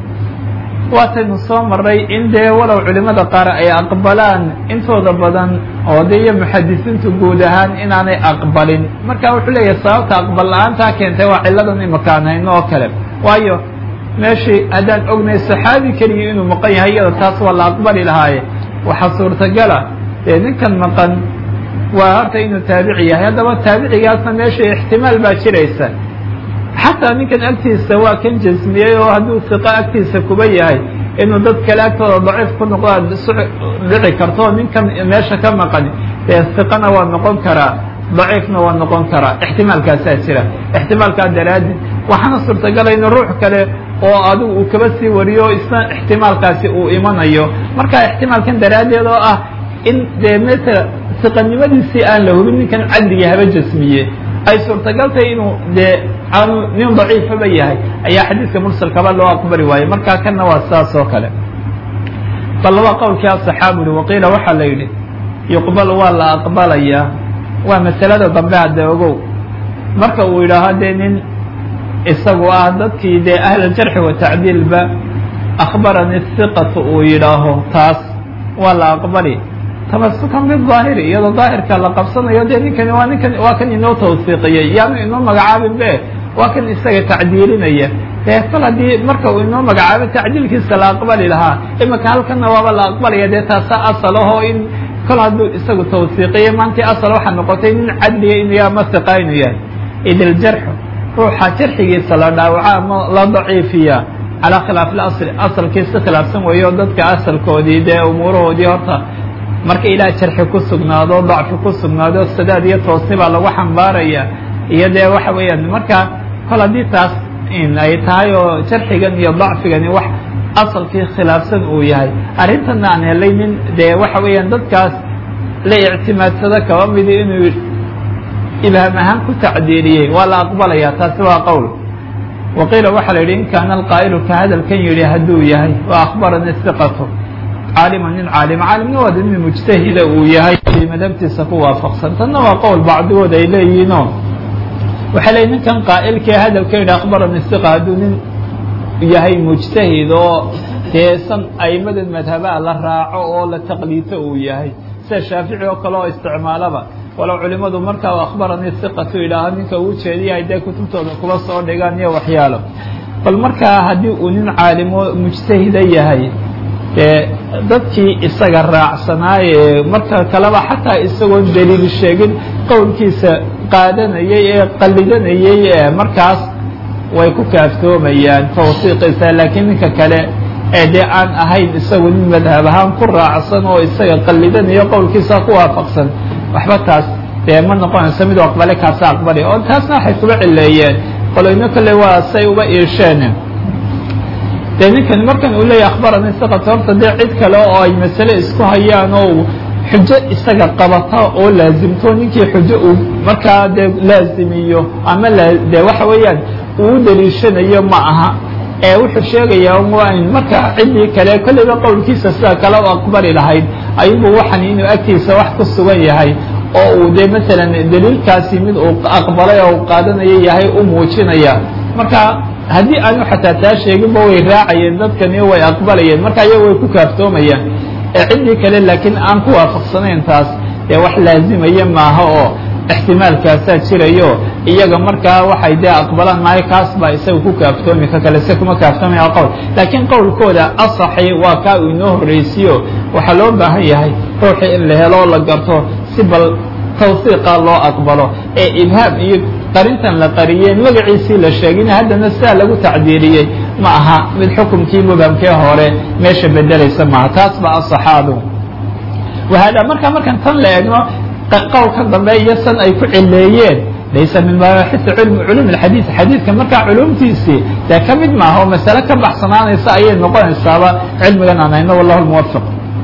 waataynu soo maray in dee walow culimada qaar ay aqbalaan intooda badan oo de iyo muxadisiintu guud ahaan inaanay aqbalin marka wuxuu leeyahay sababta aqbal la-aantaa keentay waa ciladan imakaan hayno oo kale waayo meeshii haddaan ognay saxaabi keligii inuu maqan yahay iyada taas waa la aqbali lahaaye waxaa suurtagala dee ninkan maqan waa horta inuu taabici yahay haddaba taabicigaasna meeshii ixtimaal baa jiraysa xataa ninkan agtiisa waa kan jasmiyey oo hadduu siqa agtiisa kuba yahay inuu dad kale agtooda daciif ku noqdaa dhici karto ninkan meesha ka maqan dee siqana waa noqon karaa daciifna waa noqon karaa ixtimaalkaasaa jira ixtimaalkaa daraaddeed waxaana suurtagala in ruux kale oo adigu uu kaba sii wariyo isna ixtimaalkaasi uu imanayo marka ixtimaalkan daraaddeed oo ah in dee masala siqanimadiisii aan la hubin ninkan cadliga haba jasmiye ay suurtagal tahay inuu dee aanu nin daciifaba yahay ayaa xadiidka mursalkaba loo aqbali waayey markaa kanna waa saas oo kale bal laba qowlkii asaxaaburi waqiila waxaa la yidhi yuqbal waa la aqbalayaa waa masalada dambe hadde ogow marka uu yidhaaho dee nin isagu ah dadkii dee ahlaljarxi watacdiilba akhbarani hiqatu uu yidhaaho taas waa la aqbali tamasukan bidaahiri iyadoo daahirka la qabsanayo dee ninkani waa ninkan waa kan inoo tawsiiqiyey yaanu inoo magacaabin be waa kan isaga tacdiilinaya dee kol haddii marka uu inoo magacaabo tacdiilkiisa la aqbali lahaa imika halkanna waaba la aqbalaya dee taasa asal ahoo in kol hadduu isagu tawsiiqiye maantii asal waxaa noqotay nin cadliga inuu ama siqa inuu yahay idiljarxu ruuxa jarxigiisa la dhaawaca ama la daciifiya calaa khilaaf ilasli asalkii si khilaafsan weeyo dadka asalkoodii dee umuurahoodii horta marka ilaah jarxi ku sugnaado dacfi ku sugnaado sadaad iyo toosni baa lagu xambaaraya iyo dee waxa weeyaan marka kol haddii taas in ay tahay oo jarxigan iyo dacfigani wax asalkii khilaafsan uu yahay arrintana aan helay nin dee waxa weeyaan dadkaas la ictimaadsado kaba midi inuu ibhaam ahaan ku tacdiiliyey waa la aqbalaya taasi waa qowl waqiila waxaa la yidhi in kaana alqaa'ilu ka hadalkan yidhi hadduu yahay wa akhbarani hiqatu caalima nin caalima caalimna waa nin mujtahida uu yahay madhabtiisa ku waafaqsan tanna waa qowl bacdigood ay leeyihiinoo waxay leeyihin ninkan qaa'ilkee hadalka yidhi akhbarani hiqa hadduu nin yahay mujtahid oo deesan aimada madhabaha la raaco oo la taqliito uu yahay sida shaafici oo kale oo isticmaalaba walow culimadu markaa u akhbaranii hiqatu yidhaaho ninka uu jeediyahay dee kutubtooda kuba soo dhigaan iyo waxyaalo bal markaa haddii uu nin caalimo mujtahida yahay dee dadkii isaga raacsanaaye marka kaleba xataa isagoon daliil sheegin qowlkiisa qaadanayay ee qallidanayay ee markaas way ku kaaftoomayaan tawsiiqiisa laakiin ninka kale ee dee aan ahayn isagu nin madhab ahaan ku raacsan oo isaga qallidanayo qowlkiisa ku waafaqsan waxba taas dee ma noqonayso mid aqbale kaasa aqbali oo taasna waxay kuba cileeyeen qoloyno kale waa say uba iisheen dee ninkan markan uu leeyahy akhbarani siqata horta dee cid kale oo ay masale isku hayaan oo xujo isaga qabata oo laazimto ninkii xujo uu markaa dee laazimiyo ama dee waxa weeyaan uu daliishanayo ma aha ee wuxuu sheegayaa waa in marka ciddii kale kolleyba qowlkiisa sida kale u aqbali lahayd ayubu waxan inuu agtiisa wax ku sugan yahay oo uu dee masalan daliilkaasi mid uu aqbalay oo u qaadanayo yahay u muujinaya marka haddii aanu xataa taa sheeginba way raacayeen dadkani way aqbalayeen marka iyaga way ku kaaftoomayaan ee ciddii kale laakiin aan ku waafaqsanayn taas dee wax laazimaya maaha oo ixtimaalkaasaa jirayo iyaga markaa waxay dee aqbalaan maayo kaas baa isaga ku kaaftoomi ka kale se kuma kaaftoomaya qowl laakiin qowlkooda asaxi waa kaa uu inoo horreysiyo waxaa loo baahan yahay ruuxii in la helo oo la garto si bal tawsiiqa loo aqbalo ee ibhaam iyo qarintan la qariyey magaciisii la sheegin haddana sidaa lagu tacdiiriyey ma aha mid xukumkii mubhamkee hore meesha bedelaysa maaha taas baa asaxaadu wahada marka markaan tan la eegno qowlka dambe iyo san ay ku cileeyeen laysa min mabaaxisi culmi culum alxadiid xadiidka markaa culumtiisii dee ka mid maaha oo masale ka baxsanaanaysa ayay noqonaysaaba cilmigan aan hayno wallahu lmuwafiq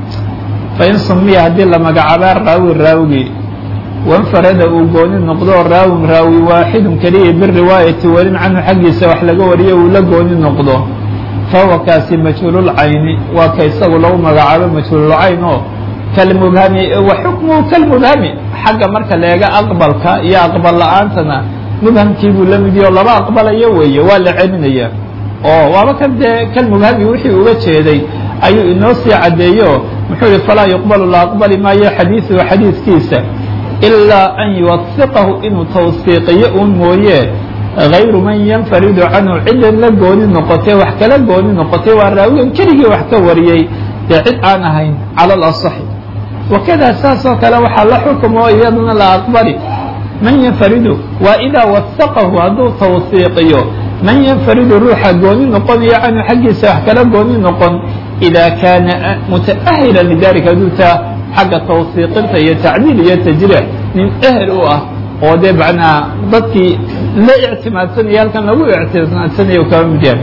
fain sumiya haddii la magacaabaa raawi raawigii wanfarada uu gooni noqdo raawin raawi waaxidun keliya biriwaayati warin canhu xaggiisa wax laga wariyo uu la gooni noqdo fahuwa kaasi majhuululcayni waa ka isagu lagu magacaabo majhuululcayn oo kalmubhami wa xukmuhu kalmubhami xagga marka leega aqbalka iyo aqbal la-aantana mubhamkii buu la mid yaho laba aqbalayo weeye waa la celinaya oo waaba kan dee kalmubhami wixii uga jeeday ayuu inoo sii caddeeyo muxuu yihi falaa yuqbalu la aqbali maayo xadiiduhu xadiidkiisa ilaa an yuwasiqahu inuu tawsiiqiyo un mooye gayru man yanfaridu canhu ciddan la gooni noqotay wax kala gooni noqotay waa raawigan keligii wax ka wariyey dee cid aan ahayn cala alasaxi wakada saas oo kale waxaa la xukumo iyaduna la aqbali man yanfaridu waa idaa wasaqahu hadduu tawsiiqiyo man yanfaridu ruuxa gooni noqonayo canhu xaggiisa wax kala gooni noqon idaa kaana muta'ahilan lidalika hadduu taa xagga tawsiiqinta iyo tacdiil iyo tajriix nin ehel u ah oo dee macnaa dadkii la ictimaadsanaya halkan lagu ictimaadsanaya u kaba mid yahay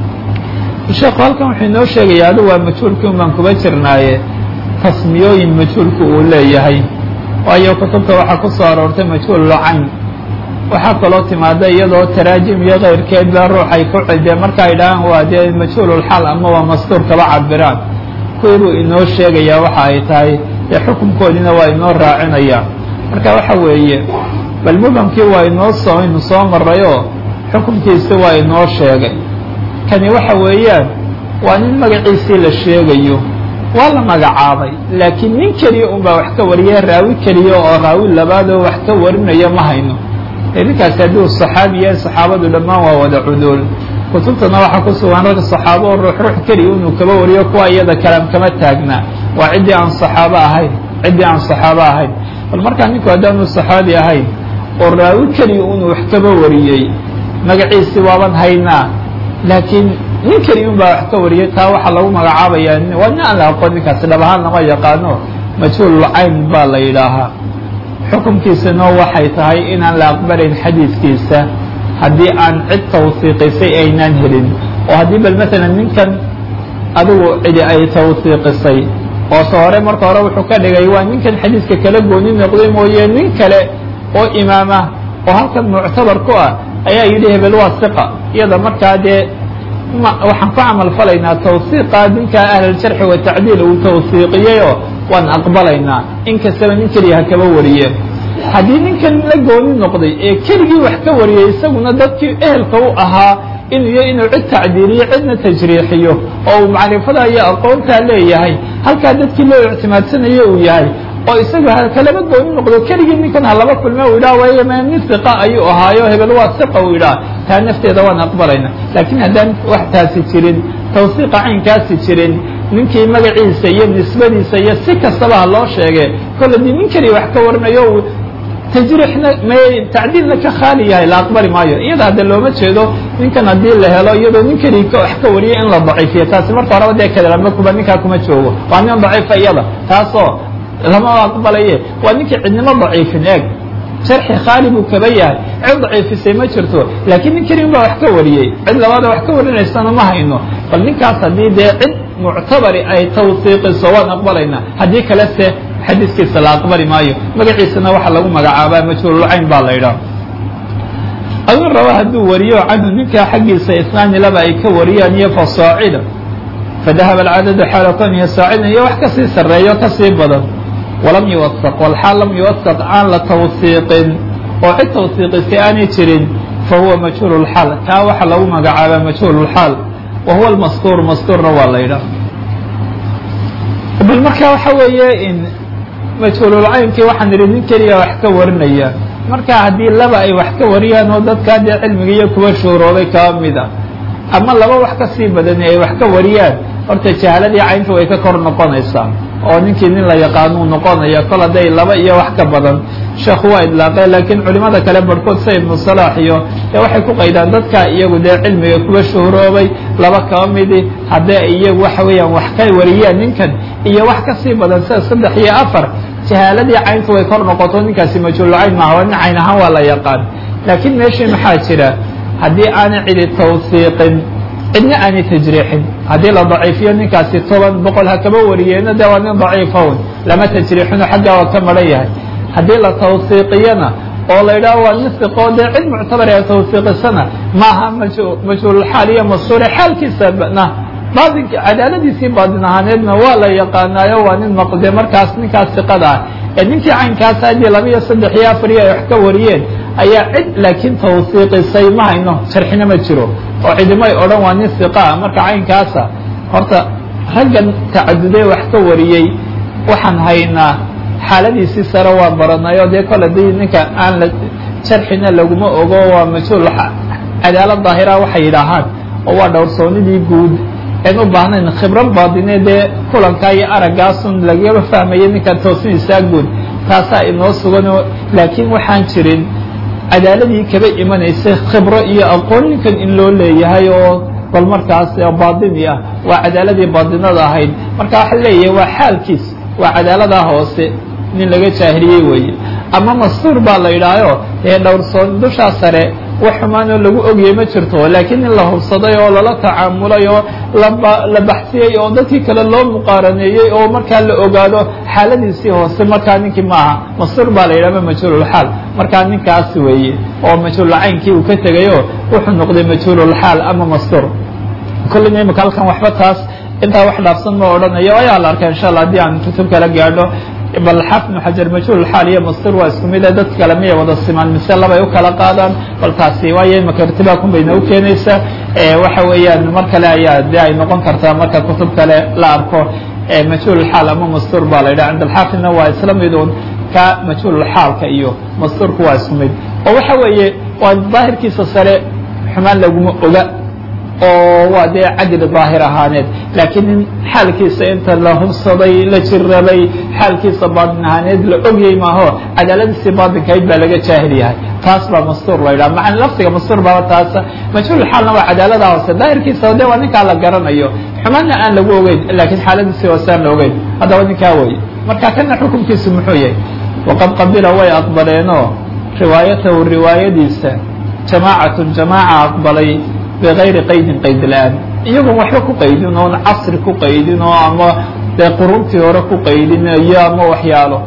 sheekhu halkan wuxuu inoo sheegaya adu waa majhuulkii un baan kuba jirnaaye tasmiyooyin majhuulku uu leeyahay waayo kutubta waxaa ku soo aroortay majhuul lacayn waxaa kaloo timaada iyadoo taraajim iyo keyrkeed baa ruux ay ku cidee marka ay dhahaan waa dee majhuululxal ama waa mastuur kaba cabiraan kuwii buu inoo sheegayaa waxa ay tahay dee xukunkoodiina waa inoo raacinaya marka waxa weeye bal mubhamkii waa inoo soo inu soo marayoo xukunkiisi waa inoo sheegay kani waxa weeyaan waa nin magaciisii la sheegayo waa la magacaabay laakiin nin keliya un baa wax ka wariya raawi keliya oo raawi labaadoo wax ka warinaya ma hayno ninkaasi hadduu saxaabi yahay saxaabadu dhammaan waa wada cuduul kutubtana waxaa ku sugan rag saxaabo oo ruux ruux keliya inuu kaba wariyo kuwa iyada kalaam kama taagna waa ciddii aan saxaabo ahayn ciddii aan saxaabo ahayn bal markaa ninku haddaanu saxaabi ahayn oo raawi keliya inuu wax kaba wariyey magaciisi waaban haynaa laakiin nin keliya un baa wax ka wariyay taa waxaa lagu magacaabayaa waa nin aan la aqoon ninkaasi dhab ahaan lama yaqaano majhuululcayn baa la yidhaahaa xukunkiisana waxay tahay inaan la aqbalayn xadiidkiisa haddii aan cid tawsiiqisay aynaan helin oo haddii bal maalan ninkan adigu cidi ay tawsiiqisay oo ta hore marka hore wuxuu ka dhigay waa ninkan xadiidka kala gooni noqday mooye nin kale oo imaama oo halkan muctabar ku ah ayaa yidhi hebel waa siqa iyada markaa dee waxaan ku camal falaynaa tawsiiqa ninka ahluljarxi watacdiil uu tawsiiqiyeyoo waan aqbalaynaa in kastaba nin keliya ha kaba wariye haddii ninkan la gooni noqday ee keligii wax ka wariyey isaguna dadkii ehelka u ahaa inuu y inuu cid tacdiiliyo cidna tajriixiyo oo uu macrifada iyo aqoontaa leeyahay halkaa dadkii loo ictimaadsanayo uu yahay oo isagu kalaba gooni noqdo keligii ninkan ha laba kulme u yidhah way ma nin iqa ayuu ahaayo hebel waa iqa uu yidhaah taa nafteeda waan aqbalayna laakiin haddaan wax taasi jirin tawsiiqa caynkaasi jirin ninkii magaciisa iyo nisbadiisa iyo si kastaba ha loo sheege kolle dii nin keliya wax ka warinayo tajriixna m tacdiilna ka khaali yahay la aqbali maayo iyada hadde looma jeedo ninkan haddii la helo iyadoo nin keliya wax ka wariya in la daciifiyo taasi marka horeba dee kadalama kuba ninkaa kuma joogo waa nin daciifa iyada taasoo lama aqbalaye waa ninkii cidnimo daciifin eeg sharxi khaali buu kaba yahay cid daciifisay ma jirto laakiin nin keliya baa wax ka wariyey cid labaada wax ka warinaysana ma hayno bal ninkaas haddii dee cid muctabari ay tawsiiqiso waan aqbalaynaa haddii kale se xadiiskiisa la aqbali maayo magaciisana waxaa lagu magacaabaa majhuululcayn baa la yidhaha aduu raba hadduu wariyo canhu ninkaa xaggiisa isnaani laba ay ka wariyaan iyo fasaacida fadahaba alcadadu xaala koniya saacidan iyo wax kasii sarreeyo kasii badan walam yuwasaq walxaal lam yuwasaq aan la tawsiiqin oo cid tawsiiqisay aanay jirin fa huwa majhuul lxaal kaa waxaa lagu magacaabaa majhuul lxaal wa huwa lmastuur mastuurna waa la yidhaha bal marka waxa weeye in majhuululcaynkii waxaan idhi nin keliya wax ka warinaya marka haddii laba ay wax ka wariyaan oo dadkaa dee cilmiga iyo kuwa shuuroobay kaba mid a ama laba wax ka sii badani ay wax ka wariyaan horta jahaaladii caynta way ka kor noqonaysaa oo ninkii nin la yaqaanuu noqonaya kol hadday laba iyo wax ka badan sheekhu waa idlaaqeen laakiin culimada kale barhkood sa ibnu salaax iyo dee waxay ku qaydaan dadka iyagu dee cilmiga kuwa shuhuroobay laba kaba midi haddii iyagu waxa weeyaan wax ka wariyaan ninkan iyo wax ka sii badan sida saddex iyo afar jahaaladii caynta way kor noqoto ninkaasi majhuulcayn maaha waa nin cayn ahaan waa la yaqaan laakiin meeshii maxaa jira haddii aanay cidi tawsiiqin cidna aanay tajriixin haddii la daciifiyo ninkaasi toban boqol ha kaba wariyeena de waa nin daciifown lama tajriixino xaggaa waa ka maran yahay haddii la tawsiiqiyana oo la yidhaho waa nin siqoo dee cid muctabar ee tawsiiqisana maaha majhuululxaal iyo mastuure xaalkiisana baadinka cadaaladiisii baadin ahaaneedna waa la yaqaanaayo waa nin maqde markaas ninkaas siqada ah ee ninkii caynkaasa haddii laba iyo saddex iyo afar iyo ay wax ka wariyeen ayaa cid laakiin tawsiiqisay ma hayno sharxina ma jiro oo cidimay odhan waa nin siqa ah marka caynkaasa horta raggan tacaduday wax ka wariyey waxaan haynaa xaaladiisii sare waa baranay oo dee kole dii ninka aan la sharxina laguma ogo waa majhuul cadaalad daahira waxay yidhaahaan oo waa dhowrsoonidii guud en u baahnayn khibran baadine dee kulankaa iyo araggaasun lagaba fahmaya ninkan toosinisaa guud taasaa inoo suganoo laakiin waxaan jirin cadaaladii kaba imanaysay khibro iyo aqoon ninkan in loo leeyahay oo bal markaas baadini ah waa cadaaladii baadinada ahayd marka waxa leeyahay waa xaalkiis waa cadaaladaa hoose nin laga jaahiliyey weeye ama mastuur baa la yidhaahayo dee dhowrsoon dushaa sare wax xumaanoo lagu ogiyey ma jirto laakiin in la hubsaday oo lala tacaamulay oo la baxsiyey oo dadkii kale loo muqaaraneeyey oo markaa la ogaado xaaladiisii hoose markaa ninkii maaha mastuur baa la yidhahma majhuululxaal markaa ninkaas weeye oo majhuulcaynkii uu ka tegayo wuxuu noqday majhuululxaal ama mastuur kollina imika halkan waxba taas intaa wax dhaafsan ma odhanayo ayaa la arkaa insha allah haddii aan kutub kala gaadho bal xafnu xajar majhuulxaal iyo mastur waa isku mid dadka kale miyay wada simaan mise labay u kala qaadaan bal taasi waayo imaka irtibaakun bayna u keenaysaa waxa weeyaan mar kale ayaa de ay noqon kartaa marka kutub kale la arko majhuulxaal ama mastur baa la yidhaha cinda alxaafidna waa isla midun ka majhuulxaalka iyo masturku waa isku mid oo waxa weeye waa daahirkiisa sare xumaan laguma oga oo waa dee cadli daahir ahaaneed laakiin in xaalkiisa inta la hubsaday la jirabay xaalkiisa baadin ahaaneed la ogyey maaho cadaaladiisii baadinkayd baa laga jaahil yahay taas baa mastuur la yidhaha macan lafdiga mastuur baaba taasa majhuul xaalna waa cadaalada hoose daahirkiisa de waa ninkaa la garanayo xumaanna aan lagu ogeyn laakiin xaaladiisii hoose aan la ogeyn haddaba ninkaa weye marka kana xukunkiisu muxuu yahay waqad qabila way aqbaleenoo riwaayatahu riwaayadiisa jamaacatun jamaaca aqbalay bغayri qaydin qayd la-aan iyagoon waxba ku qaydin oon casri ku qaydin oo ama dee quruntii hore ku qaydin iyo ama waxyaalo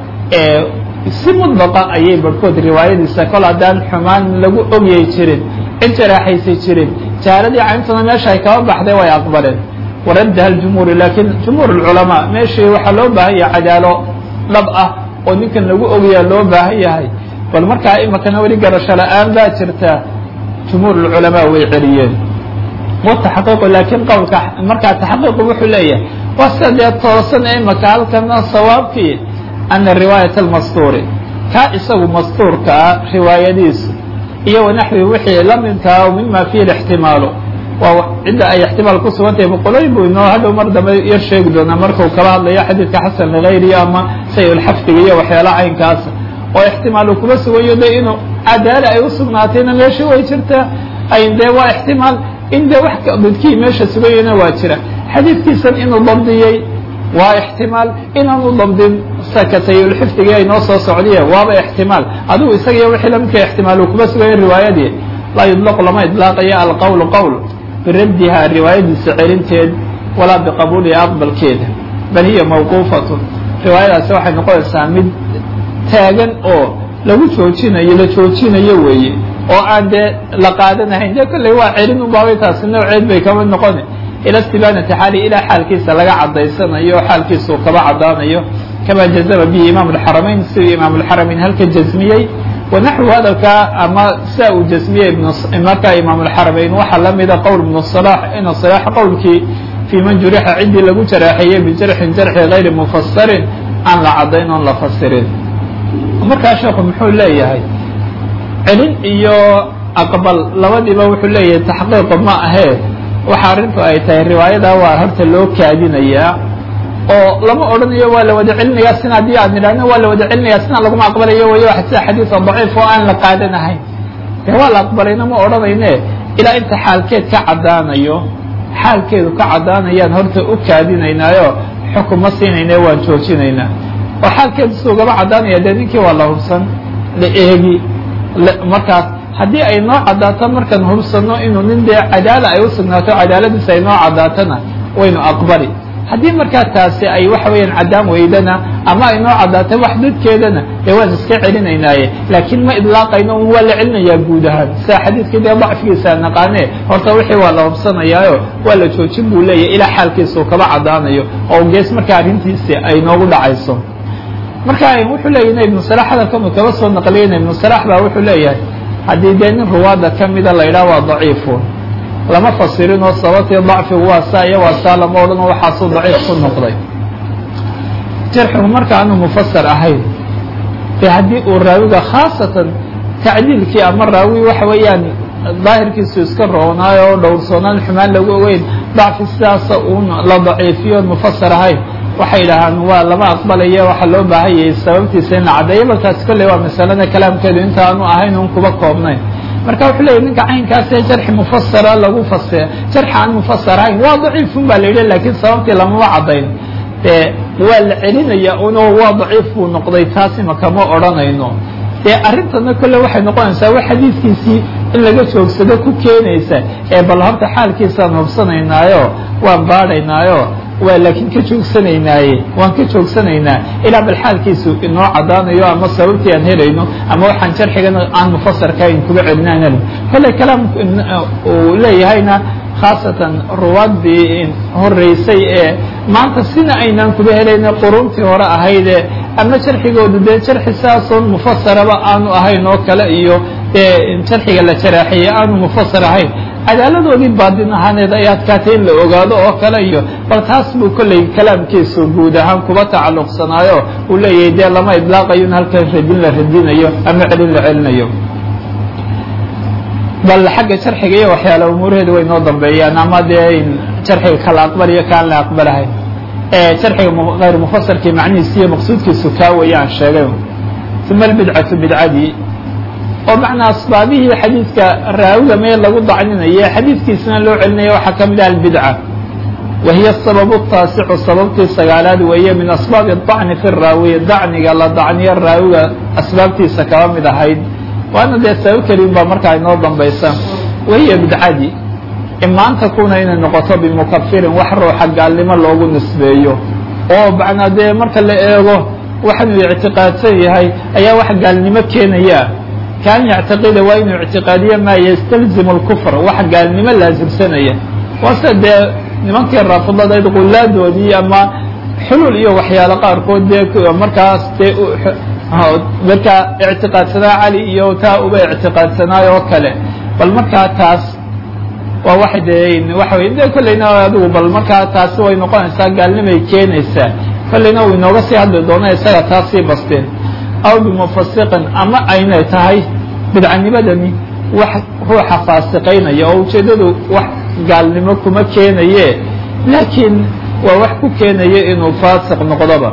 si mudlaqa ayay barhkood riwaayadiisa kol haddaan xumaan lagu ogyay jirin cid jaraaxaysa jirin jahaaladii cayntuna meesha ay kaba baxday way aqbaleen waraddaha aljumhuuri laakiin jumhuur alculamaa meeshii waxaa loo baahan yahay cadaalo dhab ah oo ninkan lagu ogayaa loo baahan yahay bal markaa imakana weli garasho la-aan baa jirta jumhuur alculamaa way celiyeen wataxqiiqu laakiin qowlka markaa taxqiiqu wuxuu leeyahay waa sida dee toosan imaka halkana sawaabkii ana riwaayat almastuuri kaa isagu mastuurka ah riwaayadiisu iyo wanaxwi wixii la midkaa o mima fiihi ixtimaalu waa cidda ay ixtimaal ku sugan tahay boqolooyin buu inoo hadhow mar dambe yar sheegi doonaa markuu kala hadlayo xadiidka xasan ligayrihi ama say-ulxafdiga iyo waxyaala caynkaasa oo ixtimaal uu kuma sugayo de inuu cadaala ay u sugnaatayna meesha way jirtaa ay dee waa ixtimaal in dee wax dadkii meesha sugayana waa jira xadiidkiisan inuu dabdiyey waa ixtimaal inaanu dabdin sakatayulxifdiga ay noo soo socdiye waaba ixtimaal adigu isaga iyo wixii lamidka ixtimaal uu kuma sugaya riwaayadii laa yudlaqu lama idlaaqayo alqowlu qowl biraddiha riwaayadiisa celinteed walaa biqabuuliha aqbalkeeda bal hiya mawquufatun riwaayadaasi waxay noqonaysaa mid taagan oo lagu joojinayo la joojinayo weeye oo aan dee la qaadanahayn dee kolley waa celin ubaabay taasi nooceed bay kamid noqoni ila istibaanati xaali ilaa xaalkiisa laga cadaysanayo o xaalkiisa uu kaba cadaanayo kama jazama bihi imaam alxaramayn siduu imaam alxaramayn halka jazmiyey wanaxwu hadalkaa ama sidaa uu jazmiyey markaa imaam alxaramayn waxaa lamida qowl ibnu salax ina salax qowlkii fii man jurixa ciddii lagu jaraaxeeyey bijarxin jarxi gayri mufasarin aan la cadayn oon la fasirin markaa sheekhu muxuu leeyahay celin iyo aqbal labadiiba wuxuu leeyahay taxqiiqu ma ahee waxa arrintu ay tahay riwaayada waa horta loo kaadinayaa oo lama odhanayo waa la wada celinayaa sina haddii aad nidhahno waa la wada celinayaa sina laguma aqbalayo way sida xadiisa daciif oo aan la qaadanahayn dee waa la aqbalayna ma odhanayne ilaa inta xaalkeed ka caddaanayo xaalkeedu ka caddaanayaan horta u kaadinaynaayo xukun ma siinayne waan joojinaynaa oo xaalkeedu si ugaba caddaanaya dee ninkii waa la hubsan la eegi markaas haddii ay noo caddaato markaan hubsano inuu nin dee cadaala ay u sugnaato cadaaladiisa ay noo caddaatona waynu aqbali haddii markaa taasi ay waxa weeyaan caddaan weydana ama ay noo caddaato wax dadkeedana dee waan iska celinaynaaye laakiin ma idlaaqayno un waa la celinayaa guud ahaan sida xadiidkii dee dacfigiisa naqaane horta wixii waa la hubsanayaayo waa la joojin buu leeyahy ilaa xaalkiisa uu kaba caddaanayo oo gees markaa arrintiisi ay noogu dhacayso marka wuxuu leeyahy ibnu salax hadalkanu kaba soo naqliyeyna ibnu salax baa wuxuu leeyahay haddii dee nin ruwaada ka mida la yidhaha waa daciifun lama fasirin oo sababtii dacfigu waa saa iyo waa saa lama odhan oo waxaasuu daciif ku noqday jarxigu marka aanu mufasar ahayn dee haddii uu raawiga khaasatan tacdiilkii ama raawi waxa weeyaan daahirkiisu iska roonaayo oo dhowrsoonaan xumaan lagu ogeyn dacfi sidaasa uun la daciifiyoon mufasar ahayn waxay dhahaan waa lama aqbalayo waxaa loo baahan yahay sababtiisa in la caddeeyo balkaas kolley waa masalada kalaamkeedu inta aanu ahayn un kuba koobnayn marka wuxuu leeyay ninka caynkaasee jarxi mufasara lagu fasi jarxi aan mufasar ahayn waa daciifun baa la yidhi lakiin sababtii lamama caddayn dee waa la celinaya uno waa daciif buu noqday taasi makama odhanayno dee arrintana kolle waxay noqonaysaa wa xadiidkiisii in laga joogsado ku keenaysa ee bal horta xaalkiisaan hubsanaynaayo waan baadhaynaayo waa laakiin ka joogsanaynaaye waan ka joogsanaynaa ilaa bal xaalkiisu inoo caddaanayo ama sababtii aan helayno ama waxaan jarxigana aan mufasarkahayn kuga celinaan kolley kalaam uu leeyahayna khaasatan ruwaadii horeysay ee maanta sina aynaan kuba helayna quruntii hore ahayde ama jarxigoodu dee jarxi saasoon mufasaraba aanu ahayn oo kale iyo dee jarxiga la jaraaxiyey aanu mufasar ahayn cadaaladoodii baadin ahaaneed ay adkaatay in la ogaado oo kale iyo bal taas buu kolley kalaamkiisu guud ahaan kuba tacalluqsanaayo uu leeyahay dee lama idlaaqayo in halkan radin la radinayo ama celin la celinayo bal xagga jarxiga iyo waxyaala umuuraheeda way noo dambeeyaan ama dee jarxiga kala aqbaliyo kaan la aqbalahayn jarxiga hayr mufasarkii macnihiisi iyo maqsuudkiisu kaa weeye aan sheegay uma albidcatu bidcadii oo macnaa asbaabihii xadiidka raawiga mee lagu dacninaye xadiidkiisana loo celinaya waxaa ka mid ah albidca wa hiya sababu taasicu sababtii sagaalaad weeye min asbaabi dacni fi raawi dacniga la dacniyo raawiga asbaabtiisa kaba mid ahayd waana dee sabab kelin baa markaa inoo dambaysa wahiya bidcadii imaanta kuna inay noqoto bimukafirin wax ruuxa gaalnimo loogu nisbeeyo oo macnaa dee marka la eego waxaanuu ictiqaadsan yahay ayaa wax gaalnimo keenaya kaan yactiqida waa inuu ictiqaadiyo maa yastalzimu اlkufr wax gaalnimo laasimsanaya waase dee nimankii raafidadayd qulaadoodii ama xulul iyo waxyaalo qaarkood dee markaas dee markaa ictiqaadsanaa cali iyo taa uba ictiqaadsanaay oo kale bal markaa taas waa wax de waxa wey de kolleyna adigu bal markaa taasi way noqonaysaa gaalnimay keenaysaa kolleyna uu inooga sii hadli doona isaga taas sii basteen aw bimufasiqin ama aynay tahay bidcanimadani wax ruuxa faasiqaynaya oo ujeeddadu wax gaalnimo kuma keenaye laakiin waa wax ku keenaya inuu faasiq noqdoba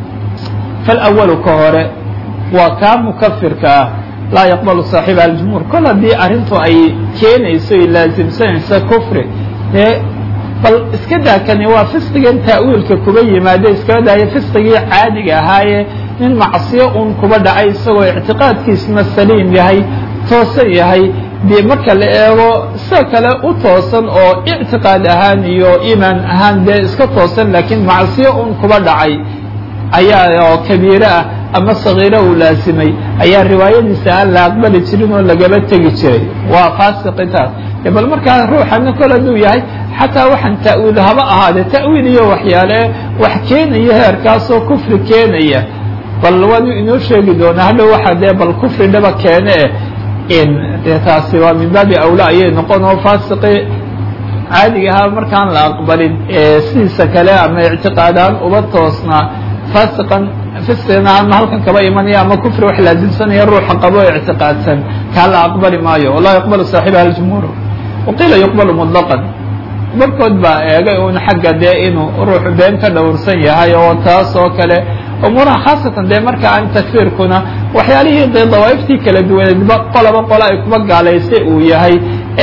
falawalu ka hore waa kaa mukafirka ah laa yaqbalu saaxiba aljumhuur kol haddii arrintu ay keenayso ay laasimsanayso kufri dee bal iska daakani waa fisqigan ta'wiilka kuba yimaade iskaba daayo fisqigii caadiga ahaaye nin macsiyo un kuba dhacay isagoo ictiqaadkiisna saliim yahay toosan yahay dee marka la eego sida kale u toosan oo ictiqaad ahaan iyo iimaan ahaan dee iska toosan laakiin macsiyo un kuba dhacay ayaa oo kabiire ah ama sagiiro uu laasimay ayaa riwaayadiisa aan la aqbali jirin oo lagaba tegi jiray waa faasiqitaas bal markaa ruuxana kol hadduu yahay xataa waxaan ta'wiil haba ahaadee ta'wiil iyo waxyaale wax keenaya heerkaasoo kufri keenaya bal waanu inoo sheegi doonaa hadhow waxa dee bal kufri dhaba keene in dee taasi waa min baabi awla ayay noqon oo faasiqi caadiga ahaa markaan la aqbalin sidiisa kale ama ictiqaadaan uba toosnaa faasiqan fisqina ama halkan kaba imanaya ama kufri wax laasimsanaya ruuxa qabo o ictiqaadsan kaa la aqbali maayo walaa yaqbalu saaxibaha aljumhuur waqiila yuqbalu mutlaqan barkood baa eegay un xagga dee inuu ruuxu been ka dhowrsan yahay oo taas oo kale umuuraha khaasatan dee marka aan takfiirkuna waxyaalihii dee dawaa'iftii kala duwaneedba qolaba qola ay kuba gaalaysay uu yahay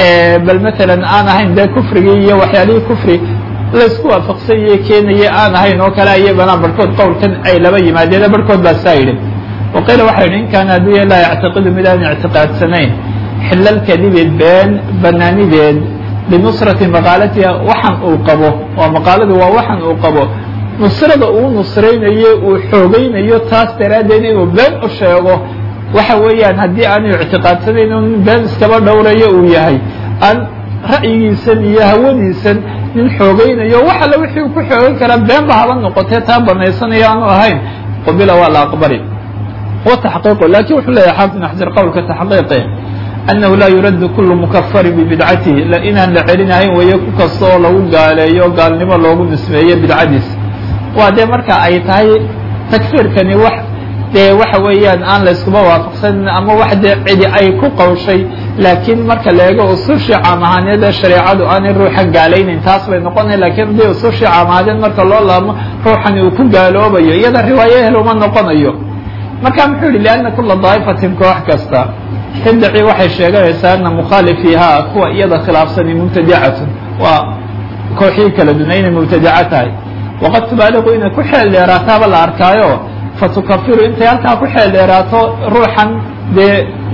bal matalan aan ahayn dee kufrigii iyo waxyaalihii kufri laysku waafaqsan yahe keenaya aan ahayn oo kale iyagana barhkood qowlkan ay laba yimaadeen barhkood baa saa yidhi waqiila waxa yidhi in kaana hadduu laa yactiqidu mid aan ictiqaadsanayn xilal kadibi been banaanideed binusrati maqaalatiha waxan uu qabo waa maqaaladu waa waxan uu qabo nusrada uu nusraynayo uu xoogaynayo taas daraaddeed inuu been u sheego waxa weeyaan haddii aanu ictiqaadsanayn in been iskaba dhowrayo uu yahay aan ra'yigiisan iyo hawadiisan nin xoogaynayo wax alle wixii uu ku xoogan karaa beenba haba noqotee taa banaysanayo aanu ahayn qubila waa la aqbali wa taxqiiqu lakin wuxuu leeyahay xaafid ibn xajar qowlka taxqiiqe annahu laa yuraddu kulu mukafarin bibidcatihi inaan la celinahayn weeye ku kasta oo lagu gaaleeyo gaalnimo loogu nisbeeyo bidcadiis waa dee marka ay tahay takfiirkani wax dee waxa weeyaan aan la iskuba waafaqsanin ama wax dee cidi ay ku qawshay laakiin marka la eego usushii caam ahaaneed ee shareecadu aanay ruuxa gaalaynayn taas bay noqonay lakiin haddii usushii caam ahaaneed marka loo laabmo ruuxani uu ku gaaloobayo iyada riwaayo ehel uma noqonayo marka muxuu yihi lianna kula daa'ifatin koox kasta tadaci waxay sheeganaysaa ana mukhaalifiiha kuwa iyada khilaafsani mubtadicatun waa kooxii kala duna inay mubtadica tahay waqad tubaaliqu inay ku xeel dheeraataaba la arkaayo fatukafiru intay halkaa ku xeel dheeraato ruuxan dee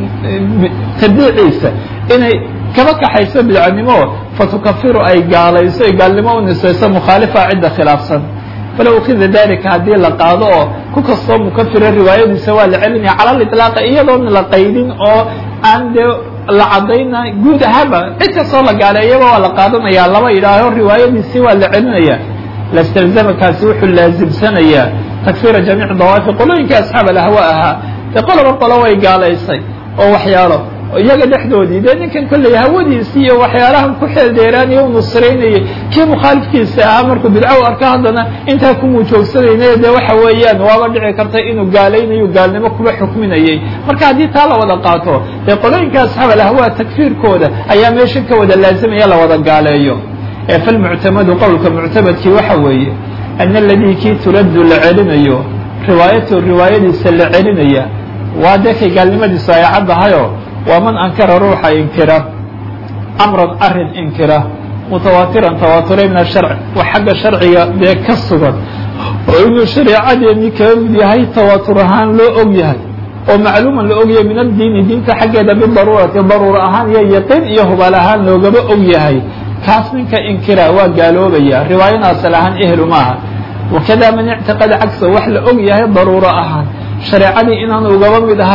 tadiiciisa inay kaba kaxayso bidcanimo fatukafiru ay gaalayso ay gaalnimo u nisayso mukhaalifa cidda khilaafsan falow ukida dalika haddii la qaado oo ku kastoo mukafira riwaayadiisa waa la celinaya cala liطlaaqi iyadoon la qaydin oo aan dee la cadayna guud ahaanba cid kastoo la gaaleeyaba waa la qaadanaya laba yidhaaho riwaayadiisii waa la celinaya lastalzamakaasi wuxuu laasimsanayaa takfira jamiic dawaafi qolooyinkai asxaab alahwa ahaa dee qoloba qolo way gaalaysay oo waxyaalo iyaga dhexdoodii dee ninkan kolley hawadiisi iyo waxyaalahan ku xeel dheeraanaya u nusraynayay kii mukhaalifkiisa ahaa markuu bidco u arko haddana intaa kumuu joogsanayna dee waxa weeyaan waaba dhici karta inuu gaalaynayo gaalnimo kuba xukminayay marka haddii taa la wada qaato dee qolooyinka asxaab alahwa takfiirkooda ayaa meesha ka wada laazimaya la wada gaaleeyo falmuctamadu qowlka muctamadkii waxa weeye ana aladii kii turaddu la celinayo riwaayatu riwaayadiisa la celinaya waa dee kay gaalnimadiisu ay caddahayo waa man ankara ruuxa inkira amran arin inkira mutawaatiran tawaaturay min asharc wax xagga sharciga dee ka sugan oo inuu shareecadeennii kaga mid yahay tawaatur ahaan loo og yahay oo macluuman la og yahay min addiini diinta xaggeeda bidaruurati daruura ahaan iyo yaqiin iyo hubaal ahaan loogaba og yahay kaas ninka inkira waa gaaloobaya riwaayana asal ahaan ehlu maaha wakada man ictiqada cagsa wax la og yahay daruuro ahaan shareecadii inaan ugaba mid ahayn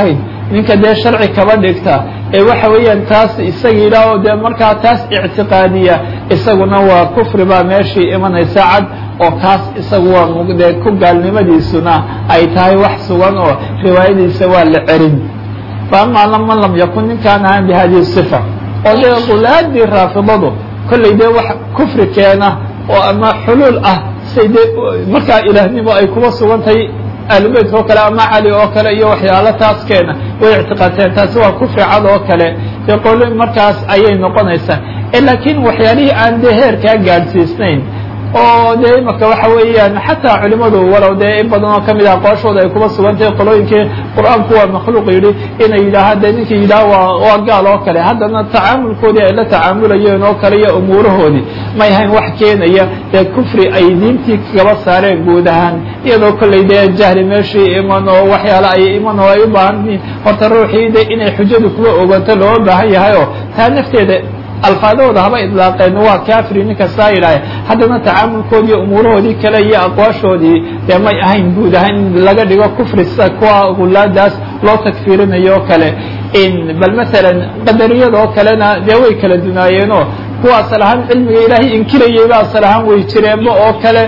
ninka dee sharci kaba dhigta ee waxa weeyaan taas isaga yidhaaho dee markaa taas ictiqaadiya isaguna waa kufri baa meeshii imanaysa cad oo kaas isagu waa mugdee ku gaalnimadiisuna ay tahay wax sugan oo riwaayadiisa waa la cerin fa amaa man lam yakun ninkaan ahaan bi hadihi sifa oo dee qulaadii raafidadu kollay dee wax kufri keena oo ama xuluul ah say dee markaa ilaahnimo ay kuba sugan tahay ahlubeytka oo kale ama cali oo kale iyo waxyaalo taas keena way ictiqaadteen taasi waa kufri cad oo kale dee qolo markaas ayay noqonaysaa laakiin waxyaalihii aan dee heerkaa gaadhsiisnayn oo dee imaka waxa weeyaan xataa culimadu walow dee in badan oo kamid ah aqooshooda ay kuba sugan tahay qolooyinkii qur-aanku waa makhluuq yidhi inay yidhaaha dee ninkii yidhaha waa waa gaal oo kale haddana tacaamulkoodii ay la tacaamulayeen oo kale iyo umuurahoodii may hayn wax keenaya dee kufri ay diintii kaba saareen guud ahaan iyadoo kollay dee jahli meeshii iman oo waxyaale ay iman oo ay u baahan yihiin horta ruuxii de inay xujadu kuba ogato looga baahan yahay oo taa nafteeda alfaadahooda haba idlaaqeen waa kafri nin kastaa yidhaaha haddana tacaamulkoodii umuurahoodii kale iyo aqwaashoodii dee may ahayn guud ahaan in laga dhigo kufri sida kuwa gulaadaas loo takfiirinayo oo kale bal masalan qadariyada oo kalena dee way kala dunaayeenoo kuwa asal ahaan cilmiga ilaahay inkirayeyba asal ahaan way jireenba oo kale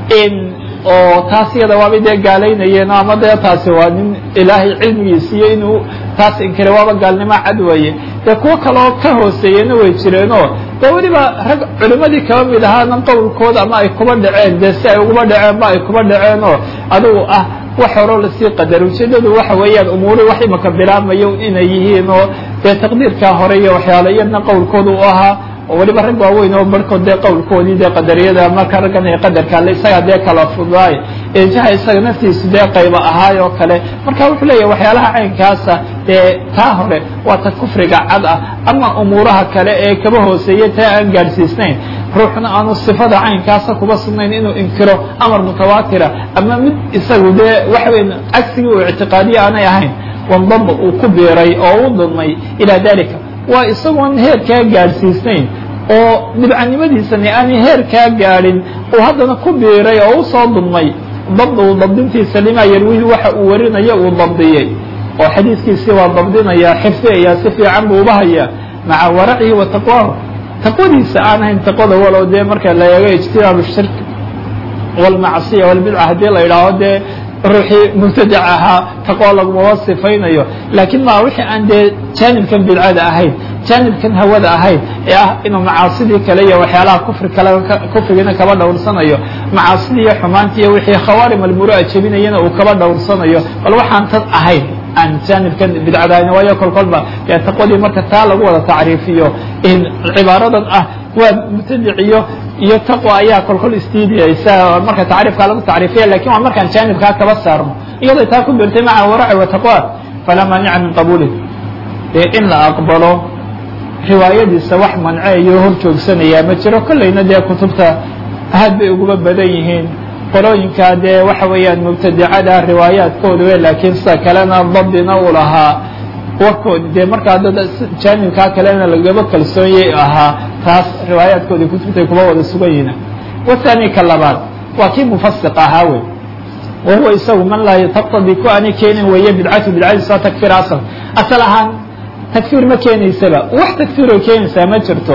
oo taas iyada waabay dee gaalaynayeen ama dee taasi waa nin ilaahay cilmigiisiiyo inuu taas inkiray waaba gaalnimo cad weeye dee kuwo kaleoo ka hooseeyena way jireenoo dee weliba rag culimadii kaba mid ahaana qowlkooda ama ay kuba dhaceen dee si ay uguba dhaceenba ay kuba dhaceen oo adigu ah wax horoo lasii qadar ujeedadu waxa weeyaan umuuri wax imaka bilaabmayo inay yihiin oo dee taqdiirkaa hore iyo waxyaala iyadna qowlkooda u ahaa oo weliba rag waaweyn oo barhkood dee qowlkoodii dee qadariyada marka raggan ee qadarka ale isagaa dee kala fudaay eejaha isaga naftiisu dee qayba ahaay oo kale marka wuxuu leeyahay waxyaalaha caynkaasa dee taa hore waa ta kufriga cad ah ama umuuraha kale ee kaba hooseeya taa aan gaadhsiisnayn ruuxna aanu sifada caynkaasa kuba sugnayn inuu inkiro amar mutawaatira ama mid isagu dee waxa weya cagsigii uu ictiqaadiye aanay ahayn wandaba uu ku biiray oo u dulmay ilaa dalika waa isagoon heerkaa gaadhsiisnayn oo dhibcanimadiisani aanay heerkaa gaadhin uu haddana ku biiray oo usoo dulmay dabdu dabdintiisa limaa yarwihi waxa uu warinayo uu dabdiyey oo xadiiskiisii waa dabdinaya xifdiaya si fiican buu uba hayaa maca waracihi wa taqwaahu taqwadiisa aan ahayn taqwada walow dee marka la eego ijtinaabu shirk walmacsiya walbidca haddii la yidhaaho dee ruuxii mubtadac ahaa taqwa lagumaba sifaynayo laakiin ma wixii aan dee jaanibkan bidcada ahayn jaanibkan hawada ahayn ee ah inuu macaasidii kale iyo waxyaalaha kufri kale kufrigiina kaba dhowrsanayo macaasidii iyo xumaantii iyo wixii khawaarim almuru'a jebinayana uu kaba dhowrsanayo bal waxaan tad ahayn aan jaanibkan bidcada ahayn waayo kol kolba dee taqwadii marka taa lagu wada tacriifiyo cibaaradan ah waa mubtadiciyo iyo taqwa ayaa kolkol istiidiyaysa marka tacriifkaa lagu tacriifiya lakin waa markaan jaanibkaa kaba saarno iyadoo taa ku birtay maca waraci wa taqwa falaa maanica min qabuulih dee in la aqbalo riwaayadiisa wax manceeyo hor joogsanayaa ma jiro kollayna dee kutubta aad bay uguba badan yihiin qolooyinka dee waxa weeyaan mubtadicada riwaayaadkooda we laakiin sida kalena dabdina u lahaa warkoodi dee markaa dad jaanibkaa kalena lagaba kalsoonyay ahaa taas riwaayaadkoodii kutubtay kuba wada sugan yihiin wathani ka labaad waa kii mufasiq ahaa wey wa huwa isagu man laa taqtadi ku aanay keenin weeye bidcatu bidcadiisa waa takfir asal asal ahaan takfir ma keenaysaba wax takfiroo keenaysaa ma jirto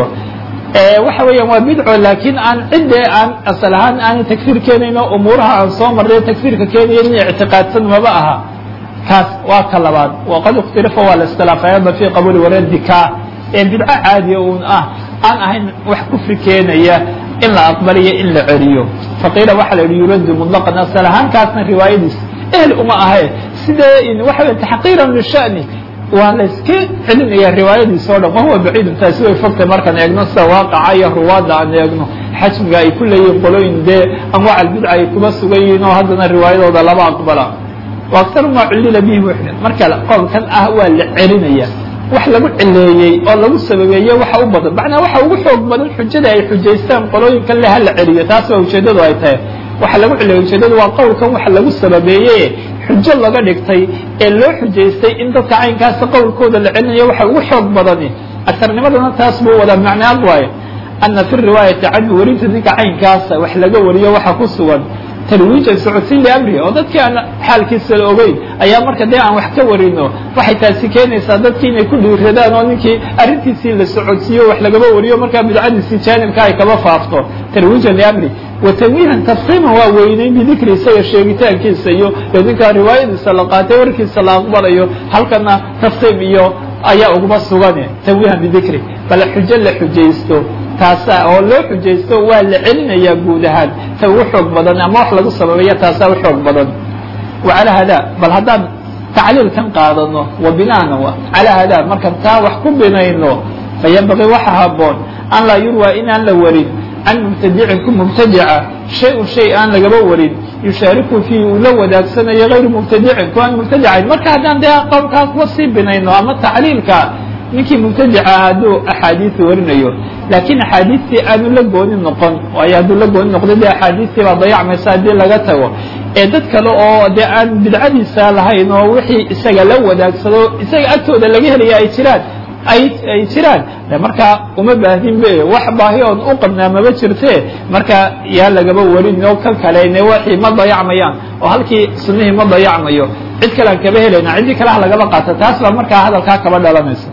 waxa weeyaan waa bidco laakiin aan ciddee aan asal ahaan aanay takfir keenayn oo umuuraha aan soo marray takfirka keenaya in ictiqaadsan maba aha kaas waa ka labaad waqad اkhtilifa waa la iskhilaafay hadda fi qabuuli waradi ka ee bidco caadiya un ah aan ahayn wax kufri keenaya in la aqbaliyo in la celiyo faqiila waxa la yihi yuradu muطlaqan asal ahaan kaasna riwaayadiis ehl uma ahe sidee waxa wey taxqiiran lishani waa la iska celinaya riwaayadiis o dhan wahuwa baciidun taasi way fogtay markaan eegno sida waaqaca iyo ruwaadda aan eegno xajmiga ay ku leeyihin qolooyin dee anwaac albidca ay kuba sugan yihiin oo haddana riwaayadooda laba aqbala وأكثر ma culila bih mxdث marka qowlkan ah waa la celinaya wax lagu cileeyey oo lagu sababeeye waxa u badan macnaa waxa ugu xoog badan xujada ay xujaystaan qolooyinkan le hala celiyo taas waa ujeedadu ay tahay waxa lagu cileeyey ujeedadu waa qowlkan waxa lagu sababeeye xujo laga dhigtay ee loo xujaystay in dadka caynkaasa qowlkooda la celinayo waxa ugu xoog badani akarnimadana taas buu wadaa macnaad waayo ana fi riwaayati canhu werinta ninka caynkaasa wax laga wariyo waxa ku sugan tarwiijan socodsiin liamrihi oo dadkii aan xaalkiisa la ogeyn ayaa marka dee aan wax ka warino waxay taasi keenaysaa dadkii inay ku dhiiradaan oo ninkii arrintiisii la socodsiiyo wax lagaba wariyo markaa bidcadiisii jaanibka ay kaba faafto tarwiijan liamri wa tanwiihan tafkiiman waa weyneyn bidikri isaga sheegitaankiisa iyo ninkaa riwaayadiisa la qaatay warkiisa la aqbalayo halkana tafkiim iyo ayaa uguma sugane tanwiihan bidikri bal xujo la xujaysto taasa oo loo xujaysto waa la celinayaa guud ahaan ta ugu xoog badan ama wax lagu sababeeya taasaa u xoog badan wa calaa hada bal haddaan tacliilkan qaadano wa binaana calaa hada markaan taa wax ku binayno fayanbagii waxa haboon an laa yurwaa inaan la warin can mubtadicin ku mubtadica shay-un shay aan lagaba warin yushaariku fiihi uu la wadaagsanayo hayru mubtadicin ku aan mubtadicayn marka haddaan dee qowlkaa kuwa sii binayno ama tacliilka ninkii mubtadica hadduu axaadiis warinayo laakiin axaadiistii aanu la gooni noqon waayo hadduu la gooni noqdo dee axaadiistii baa dayacmaysa haddii laga tago ee dad kale oo dee aan bidcadiisa lahayn oo wixii isaga la wadaagsado isaga agtooda laga helaya ay jiraan ay ay jiraan de markaa uma baahdin be wax baahi oon u qabnaa maba jirte marka yaa lagaba warin oo kan kale ne waxii ma dayacmayaan oo halkii sunihii ma dayacmayo cid kale aan kaba helayna ciddii kale ha lagaba qaata taas baa markaa hadalkaa kaba dhalanaysa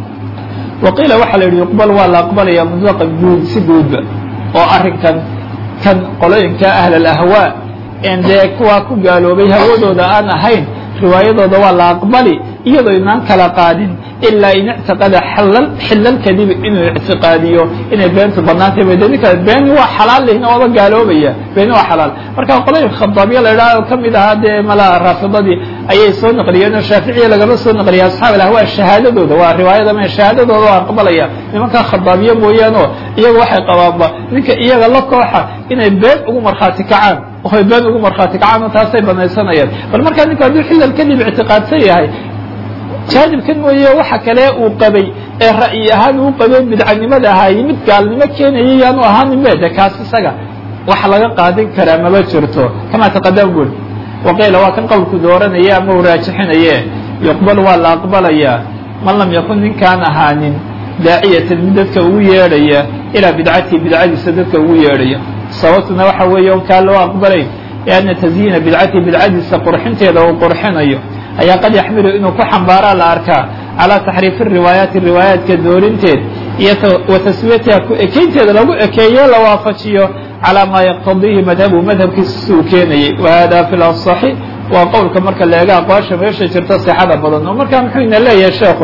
waqiila waxaa la yidhi yuqbal waa la aqbalaya mutlaqan guud si guudba oo arrinkan kan qolooyinka ahl alahwaa en dee kuwaa ku gaaloobay hawadooda aan ahayn riwaayadooda waa la aqbali iyadoo inaan kala qaadin ilaa in ictiqada xalal xilal kadib inuu ictiqaadiyo inay beentu banaantay ba ninka beeni waa xalaal lihna waaba gaaloobaya beeni waa xalaal marka qolooyinka khadaabiya la idhaha oo kamid ahaa dee mala raafidadii ayay soo naqliyeen oo shaaficiya lagama soo naqliya asxaab alahwaa shahaadadooda waa riwaayada ma shahaadadooda waa aqbalaya nimankaa khadaabiya mooyaane iyaga waxay qabaanba ninka iyaga la kooxa inay been ugu markhaati kacaan oy been ugu markhaati kacaan oo taasay banaysanayaan bal markaa ninku hadduu xilal kadib ictiqaadsan yahay jaanibkan mooye waxa kale uu qabay ee ra'yi ahaan uu qabay bidcanimada ahaay mid gaalnimo keenaya yaanu ahaanin be de kaas isaga wax laga qaadin karaa maba jirto kama taqadam bul waqiila waa kan qowlku dooranaya ama uu raajixinaye yuqbal waa la aqbalayaa man lam yakun ninkaan ahaanin daaciyatan mid dadka ugu yeedhaya ilaa bidcatihi bidcadiisa dadka ugu yeedhaya sababtuna waxa weeye on kaa loo aqbalayn lianna tasyiina bidcatihi bidcadiisa qurxinteeda uu qurxinayo ayaa qad yaxmilu inuu ku xambaaraa la arkaa calaa taxriifi riwaayaati riwaayaadka doorinteed iyo wa taswiyatiha ku ekeynteeda lagu ekeeyo la waafajiyo calaa maa yaqtadiihi madhabu madhabkiisa si uu keenayay wa hada fi lasaxi waa qowlka marka la eega aqwaasha meesha jirta sixada badan oo markaa muxuu ina leeyahay sheekhu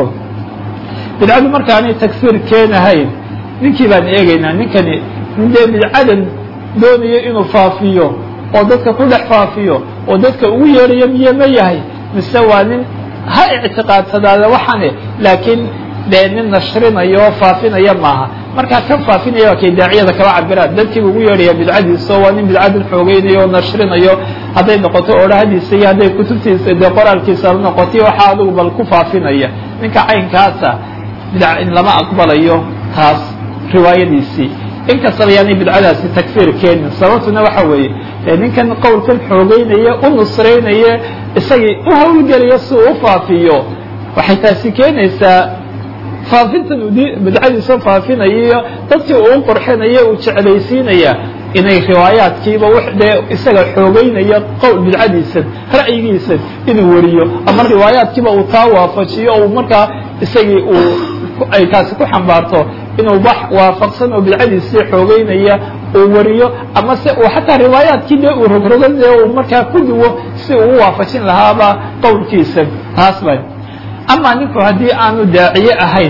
bidcadu markaanay tagfiir keenahayn ninkii baan eegaynaa ninkani nin dee bidcadan doonayo inuu faafiyo oo dadka ku dhex faafiyo oo dadka ugu yeerayo miye ma yahay mise waa nin ha ictiqaadsadaada waxane laakiin dee nin nashrinayo oo faafinaya maaha markaa kan faafinaya waa kay daaciyada kaba cabiraan dadkiiba ugu yeedhaya bidcadiisa oo waa nin bidcadan xoogeynayo oo nashrinayo hadday noqoto odhahadiisa iyo hadday kutubtiisa dee qoraalkiisa la noqoto waxaa adigu bal ku faafinaya ninka caynkaasa bidca in lama aqbalayo taas riwaayadiisii inkastaba yaanay bidcadaasi takfiir keenin sababtuna waxa weeye ninkan qowlkan xoogeynaya u nusraynaya isagii u hawlgelaya si uu u faafiyo waxay taasi keenaysaa faafintan bidcadiisa faafinayo dadkii uu u qurxinaya uu jeclaysiinaya inay riwaayaadkiiba dee isaga xoogeynaya qowl bidcadiisan ra'yigiisan inuu wariyo ama riwaayaadkiiba uu taa waafajiyo uu markaa isagii uu ay taasi ku xambaarto inuu wax waafaqsan oo bidcadiisii xoogeynaya uu wariyo ama se uu xataa riwaayaadkii dee uu rogrogan ee uu markaa ku duwo si uu u waafajin lahaaba qowlkiisa taas ba ama ninku haddii aanu daaciye ahayn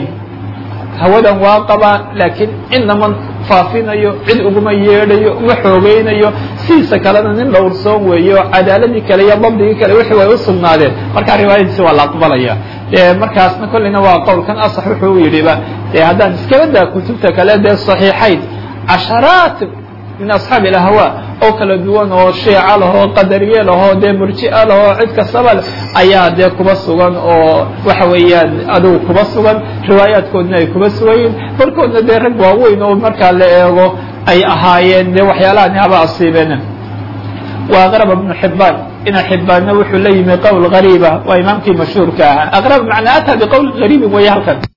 hawadan waa qabaa laakiin inama faafinayo cid uguma yeedhayo uma xoogeynayo sidiisa kalena nin dhowrsoon weeye oo cadaaladii kale iyo dabdigii kale wixii way u sugnaadeen markaa riwaayadiisi waa la aqbalaya de markaasna kolleyna waa qowlkan asax wuxuu u yidhiba de haddaan iskaba daa kutubta kale dee saxiixayn casharaat min asxaabi alahwaa oo kala duwan oo shiica lahoo qadariye lahoo dee murji'a lahoo cid kastaba leh ayaa dee kuba sugan oo waxa weeyaan adigu kuba sugan riwaayaadkoodna ay kuba sugayiin barkoodna dee rag waaweyn oo markaa la eego ay ahaayeen dee waxyaalahan haba asiibeen wa aqrab ibnu xibaan ina xibaanna wuxuu la yimi qowl gariiba waa imaamkii mashhuurka ahaa aqrab macnaa ataa biqowl gariibin weeye halkan